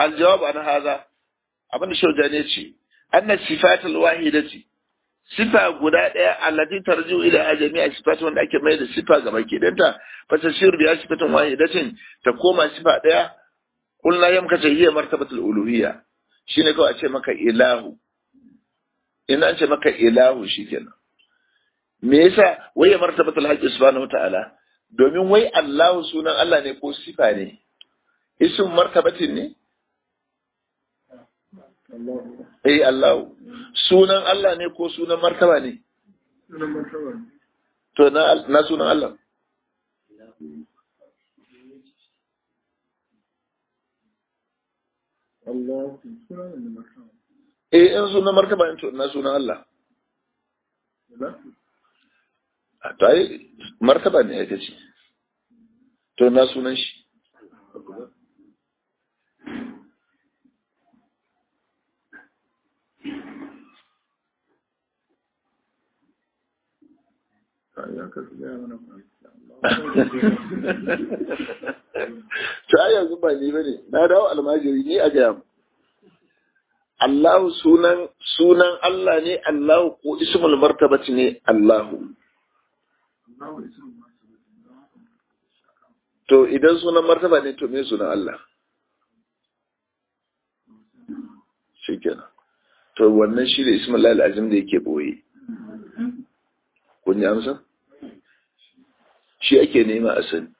S1: aljawab an haza abin da shaujani ya ce anna sifatul wahidati sifa guda ɗaya allati tarji'u ila jami'a sifatu wanda ake mai da sifa ga baki danta fa tasiru bi sifatun wahidatin ta koma sifa ɗaya kullu yam kace hiya martabatul uluhiyya shine kawai a ce maka ilahu in an ce maka ilahu shikenan me yasa wai martabatul haqqi subhanahu ta'ala domin wai Allahu sunan Allah ne ko sifa ne ism martabatin ne Eh Allah sunan Allah ne ko sunan martaba ne?
S3: Sunan martaba ne.
S1: To na na sunan Allah.
S3: Allah sunan ne martaba.
S1: Eh in sunan martaba ne to na sunan Allah. A to ai martaba ne ya ce. To na sunan shi.
S3: Ya kasu gaya mana
S1: To ai yanzu ba ni bane na dawo almajiri ni a gaya mu. Allahu sunan sunan Allah ne Allahu ko ismul martabati ne Allahu. To idan sunan martaba ne to me sunan Allah? Shikenan. To wannan shi ne ismul lahi azim da yake boye. Kun yi amsa? Shi ake nema a sani.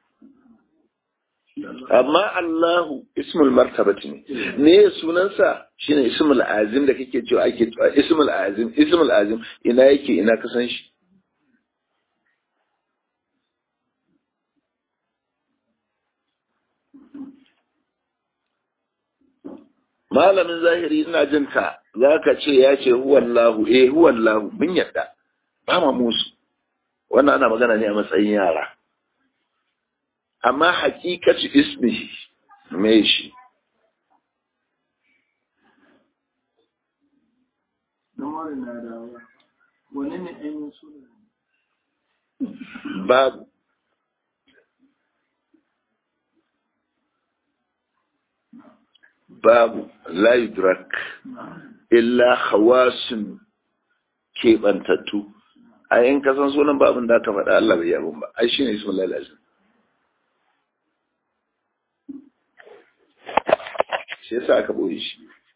S1: Amma Allahu ismul martabati ne. Me sunansa shine ismul azim da kake cewa ake ismul azim ismul azim ina yake ina ka san shi? malamin zahiri ina jin ka za ka ce ya ce huwallahu eh huwallahu mun yadda ba ma musu wannan ana magana ne a matsayin yara amma hakikatu ismihi me shi babu babu la yudrak illa hawasun keɓantattu a yin kasan sunan babin da aka faɗa Allah bai yabon ba ai shi ne ismin lalazin shi yasa aka ɓoye shi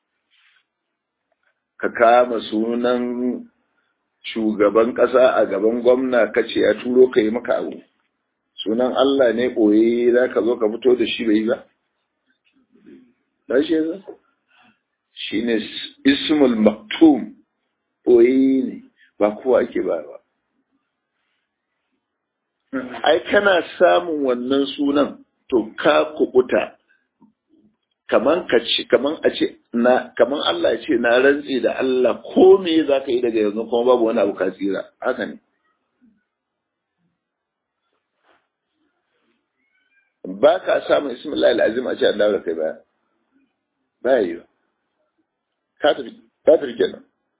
S1: ka kama sunan shugaban ƙasa a gaban gwamna ka ce ya turo ka yi maka abu sunan Allah ne ɓoye za ka zo ka fito da shi bai ba Rashe za? Shi ne ismul maktum ɓoye ne ba kowa ake ba ba. Ai, kana samun wannan sunan to ka kubuta kaman ka ce kaman a ce na kaman Allah ya ce na rantsi da Allah ko me za ka yi daga yanzu kuma babu wani abu ka tsira haka ne ba ka samun ismillah al'azim a ce an dawo da kai baya baya yi ka tafi kenan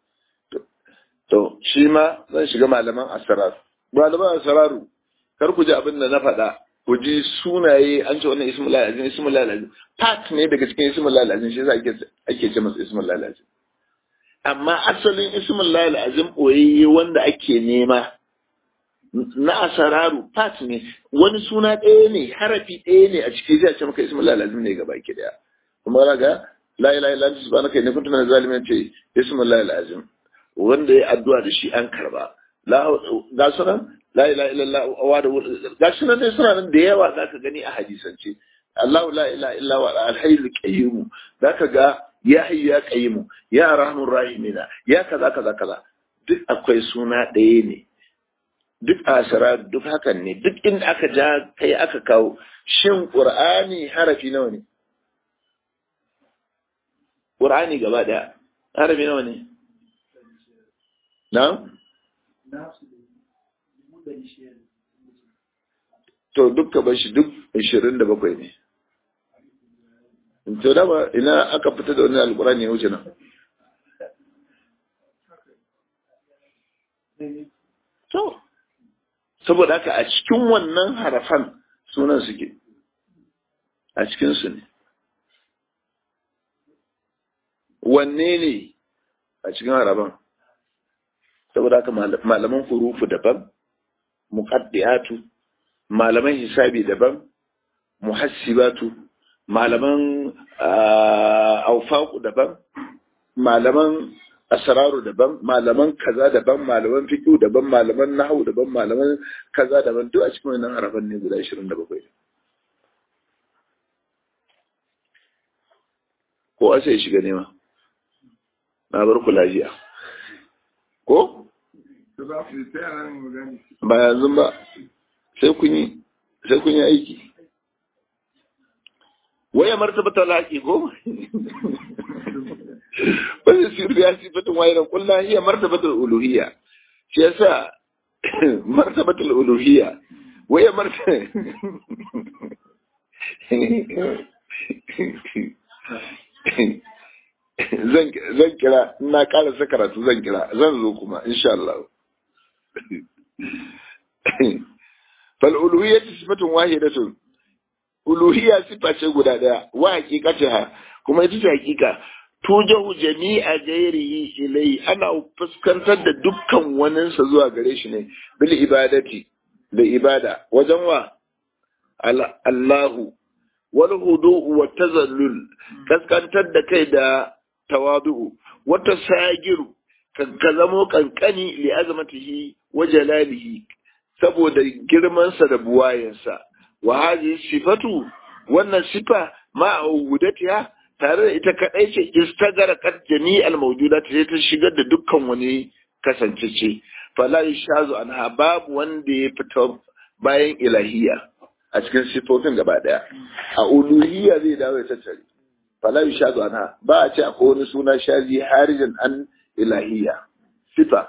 S1: to shi ma zan shiga malaman asrar malaman asraru kar ku ji abin da na faɗa ku ji sunaye an ce wannan ismul lazim ismul lazim part ne daga cikin ismul lazim shi yasa ake ake ce masa ismul lazim amma asalin ismul lazim boyayye wanda ake nema na asararu part ne wani suna ɗaya ne harafi ɗaya ne a cikin zai ce maka ismul lazim ne gaba ki daya kuma ga la ilaha illa anta subhanaka inni kuntu minaz zalimin ce ismul lazim wanda ya addu'a da shi an karba ga sunan la ilaha illallah wa da ga sunan dai suna nan da yawa zaka gani a hadisance Allahu la ilaha illa wa al-hayyul qayyum zaka ga ya hayyu ya qayyum ya arhamur rahimina ya kaza kaza kaza duk akwai suna ɗaya ne duk asara duk hakan ne duk inda aka ja kai aka kawo shin qur'ani harafi nawa ne qur'ani gaba daya harafi nawa ne na'am to dukka ba shi duk ashirin da bakwai ne to dama ina aka fita da wani alkurani ya wuce nan to saboda haka a cikin wannan harafan sunan suke a cikinsu ne wanne ne a cikin haraban saboda haka malaman hurufu daban muqaddiyatu malaman hisabi daban muhassibatu malaman aufaku daban malaman asraru daban malaman kaza daban malaman fiqh daban malaman nahwu daban malaman kaza daban duk a cikin wannan haraban ne guda 27 ko asa ya shiga nema na bar ku lafiya ko ba yanzu ba sai kun yi sai kun yi aiki waya martabata laƙi ko wani sirri ya sifatin waye da kullum iya martabatul uluhiyya shi yasa martabatul uluhiyya waya martaba zan kira na ƙara karatu zan kira zan zo kuma insha Allah fal uluhiyya sifatun wahidatun uluhiyya sifa ce guda daya wa haqiqataha kuma ita ce haqiqa tujahu jami'a ghairihi ilai ana fuskantar da dukkan waninsa zuwa gare shi ne bil ibadati da ibada wajen wa Allahu wal hudu'u wa tazallul kaskantar da kai da tawadu'u wata sagiru ka zamo kankani li azmatihi wa jalalihi saboda girmansa da buwayensa wa hadhihi sifatu wannan sifa ma wudatiha tare da ita kadai ce istagara kat jami'al mawjudat sai ta shigar da dukkan wani kasancece fala yashazu anha babu wanda ya fita bayan ilahiya a cikin sifofin gaba daya a uluhiyya zai dawo ya tattare fala yashazu anha ba a ce akwai wani suna shazi harijan an ilahiyya sifa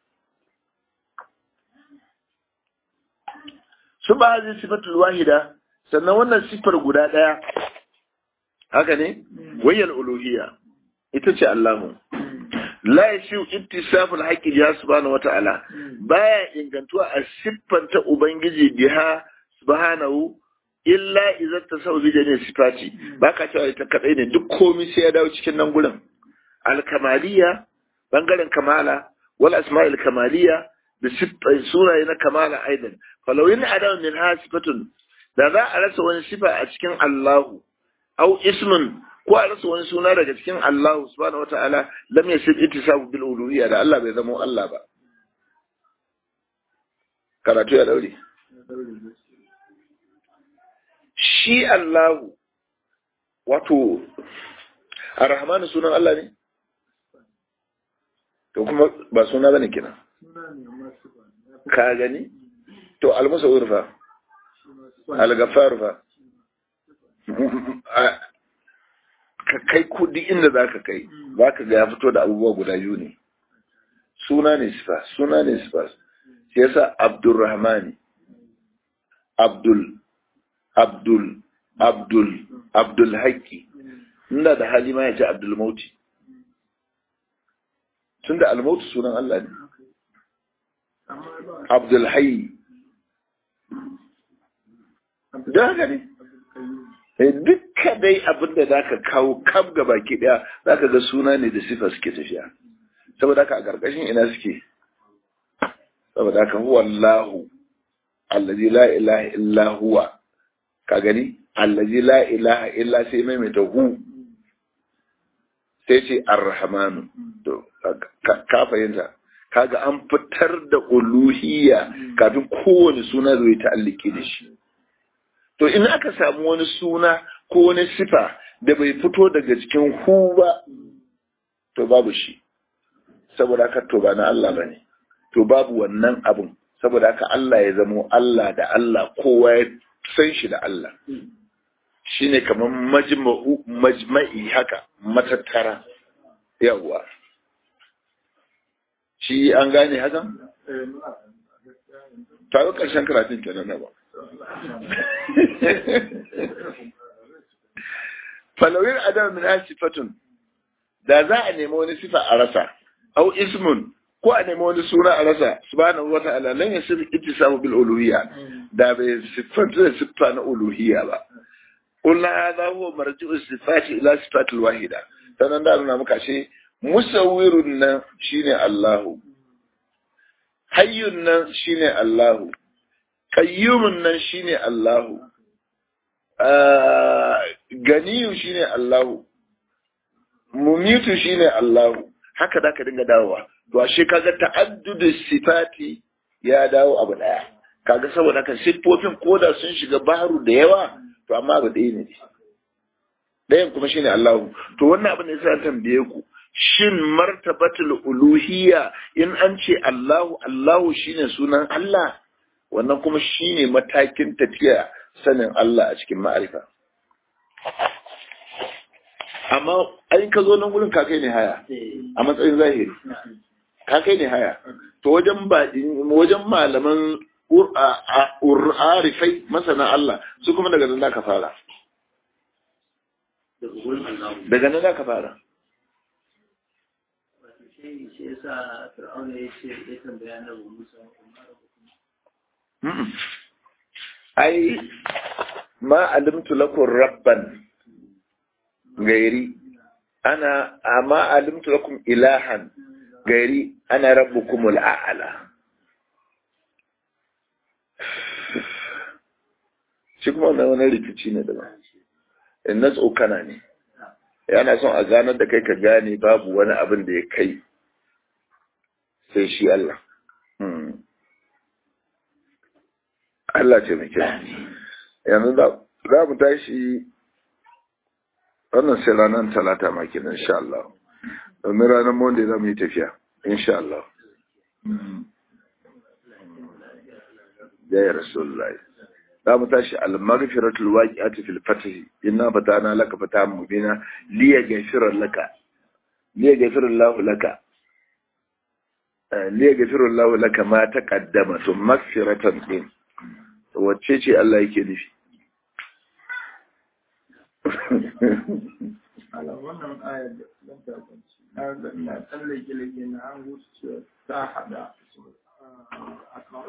S1: su ba zai sifatul wahida sannan wannan sifar guda ɗaya haka ne wayyal uluhiyya ita ce Allahu la yashu ittisaful haqqi ya subhanahu wata'ala baya ingantuwa a siffanta ubangiji biha subhanahu illa idza tasawu bi jami'i sifati baka cewa ita kadai ne duk komai sai ya dawo cikin nan gurin al-kamaliyya bangaren kamala wal asma'il kamaliyya da sunaye na kamala aidan falau yin adam min ha sifatun da za a rasa wani sifa a cikin Allahu au ismun ko a rasa wani suna daga cikin Allahu subhanahu wata'ala lam yasib ittisabu bil uluhiyya da Allah bai zama Allah ba karatu ya daure shi Allahu wato Ar-Rahman sunan Allah ne to kuma ba suna bane kenan ka gani to almusawir fa algafar fa ka kai kudi inda za ka kai za ka ga ya fito da abubuwa guda biyu ne suna ne sifa suna ne sifa shi yasa abdulrahmani abdul abdul abdul abdul haƙƙi inda da hali ma ya ce abdul mauti tun da almautu sunan Allah ne abdul hayy da haka ne dukka dai abin da za ka kawo kam ga baki daya za ka ga suna ne da sifa suke tafiya saboda haka a ƙarƙashin ina suke saboda haka huwa Allahu allazi la ilaha illa huwa ka gani allazi la ilaha illa sai maimaita hu sai ce arrahmanu to ka fahimta kaga an fitar da uluhiyya kafin kowane suna zai ta'alliki da shi to in aka samu wani suna ko wani sifa da bai fito daga cikin hu ba to babu shi saboda haka to ba na Allah ba ne to babu wannan abun saboda haka Allah ya zamo Allah da Allah kowa ya san shi da Allah shine kamar majma'u majma'i haka matattara yawwa shi an gane hakan tare ƙarshen karatun kenan na ba falawin adam min sifatun da za a nemi wani sifa a rasa au ismun ko a nemi wani suna a rasa subhanahu wa ta'ala lan yasir ittisamu bil uluhiyya da bai siffanta da siffa na uluhiyya ba qulna hadha huwa marji'u sifati ila sifatil wahida sanan da nuna muka ce musawwirun nan shine Allahu hayyun nan shine Allahu qayyumun nan shine Allahu ganiyu shine Allahu mumitu shine Allahu haka da ka dinga dawowa to ashe kaga ta'addudu sifati ya dawo abu daya kaga saboda haka siffofin koda sun shiga baharu da yawa to amma abu ɗaya ne ɗayan kuma shine Allahu to wannan abin da yasa tambaye ku shin martabatul uluhiyya in an ce Allahu Allahu shine sunan Allah wannan kuma shine matakin tafiya sanin Allah a cikin ma'arifa amma ai ka zo nan gurin ka kai ne haya a matsayin zahiri ka kai ne haya to wajen ba wajen malaman ur'arifai masana Allah su kuma daga nan ka fara daga nan ka fara ai ma alimtu lakum rabban gairi ana amma alimtu lakum ilahan gairi ana rabbukumul a'la shi kuma wannan wani rikici ne daban in na tsokana ne yana son a ganar da kai ka gane babu wani abin da ya kai sai shi Allah Allah ce mai kyau yanzu za mu tashi wannan sai ranar talata makin insha Allah domin ranar monday za mu yi tafiya insha Allah ya rasulullahi za mu tashi al-maghfiratul waqi'ati fil fath inna fatana laka fatahan mubina li yaghfira laka li yaghfira Allah laka li yaghfira Allah laka ma taqaddama to maghfiratan din wacce ce Allah yake nufi
S3: ala wannan ayar da zan tabanci na ga ina tsallake lake na an gusu cewa ta hada a kawo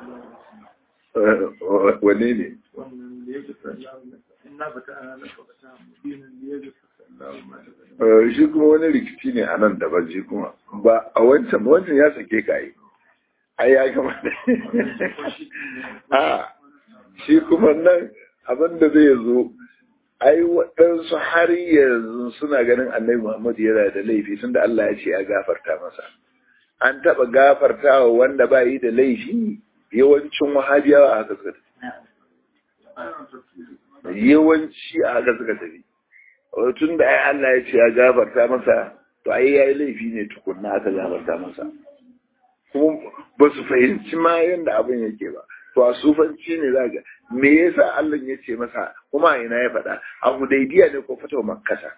S1: wane ne
S3: wannan da yake sallahu in na fata ana na fata mubinin da yake sallahu ma da
S1: shi kuma wani rikici ne a nan daban shi kuma ba a wancan wancan ya sake ka yi ai ya kamata a shi kuma nan abin da zai zo ai waɗansu har yanzu suna ganin annabi Muhammad yana da laifi tun da Allah ya ce ya gafarta masa an taɓa gafarta wa wanda ba yi da laifi yawancin wahabiyawa a haka suka tafi yawanci a haka suka tafi tun da ai Allah ya ce ya gafarta masa to ai yayi laifi ne tukunna aka gafarta masa kuma ba su fahimci ma yadda abin yake ba to a sufanci ne za ga me yasa Allah ya ce masa kuma a ina ya faɗa a hudaybiya ne ko fatawa makkata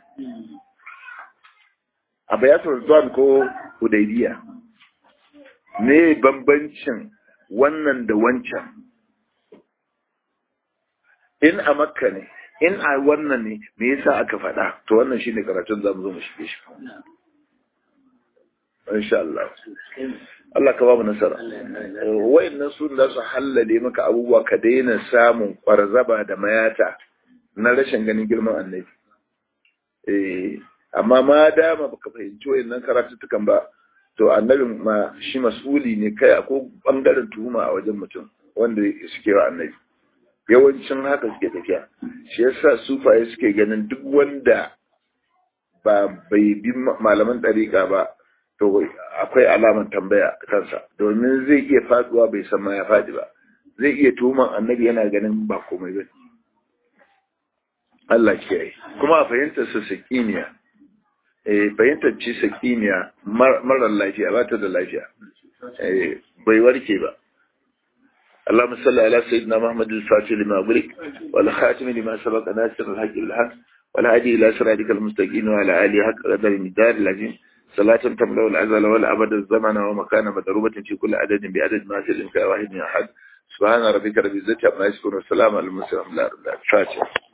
S1: a bayatul zuwan ko hudaybiya me bambancin wannan da wancan in a makka ne in a wannan ne me yasa aka faɗa to wannan shine karatun zamu zo mu shige shi insha Allah Allah ka ba mu nasara wayannan su da su hallale maka abubuwa ka daina samun kwarzaba da mayata na rashin ganin girman annabi eh amma ma dama baka fahimci wayannan karatuttukan ba to annabin ma shi mas'uli ne kai ko bangaren tuhuma a wajen mutum wanda suke wa annabi yawancin haka suke tafiya shi yasa sufaye suke ganin duk wanda ba bai bi malaman ɗariƙa ba to akwai alaman tambaya kansa domin zai iya faduwa bai san ma ya faɗi ba zai iya tuhuman annabi yana ganin ba komai ba Allah kiyaye kuma a fahimtar su sakiniya eh fahimtar ci sakiniya marar lafiya ba ta da lafiya eh bai warke ba اللهم صل على سيدنا محمد الفاتح لما أغلق والخاتم لما سبق ناصر الحق بالحق والهادي إلى صراطك المستقيم وعلى آله حق قدر المدار العظيم صلاة تملأ الأزل والأبد الزمن ومكان مضروبة في كل عدد بعدد ما في الإنكار واحد من أحد سبحان ربك رب العزة عما يصفون والسلام على المرسلين الحمد لله رب العالمين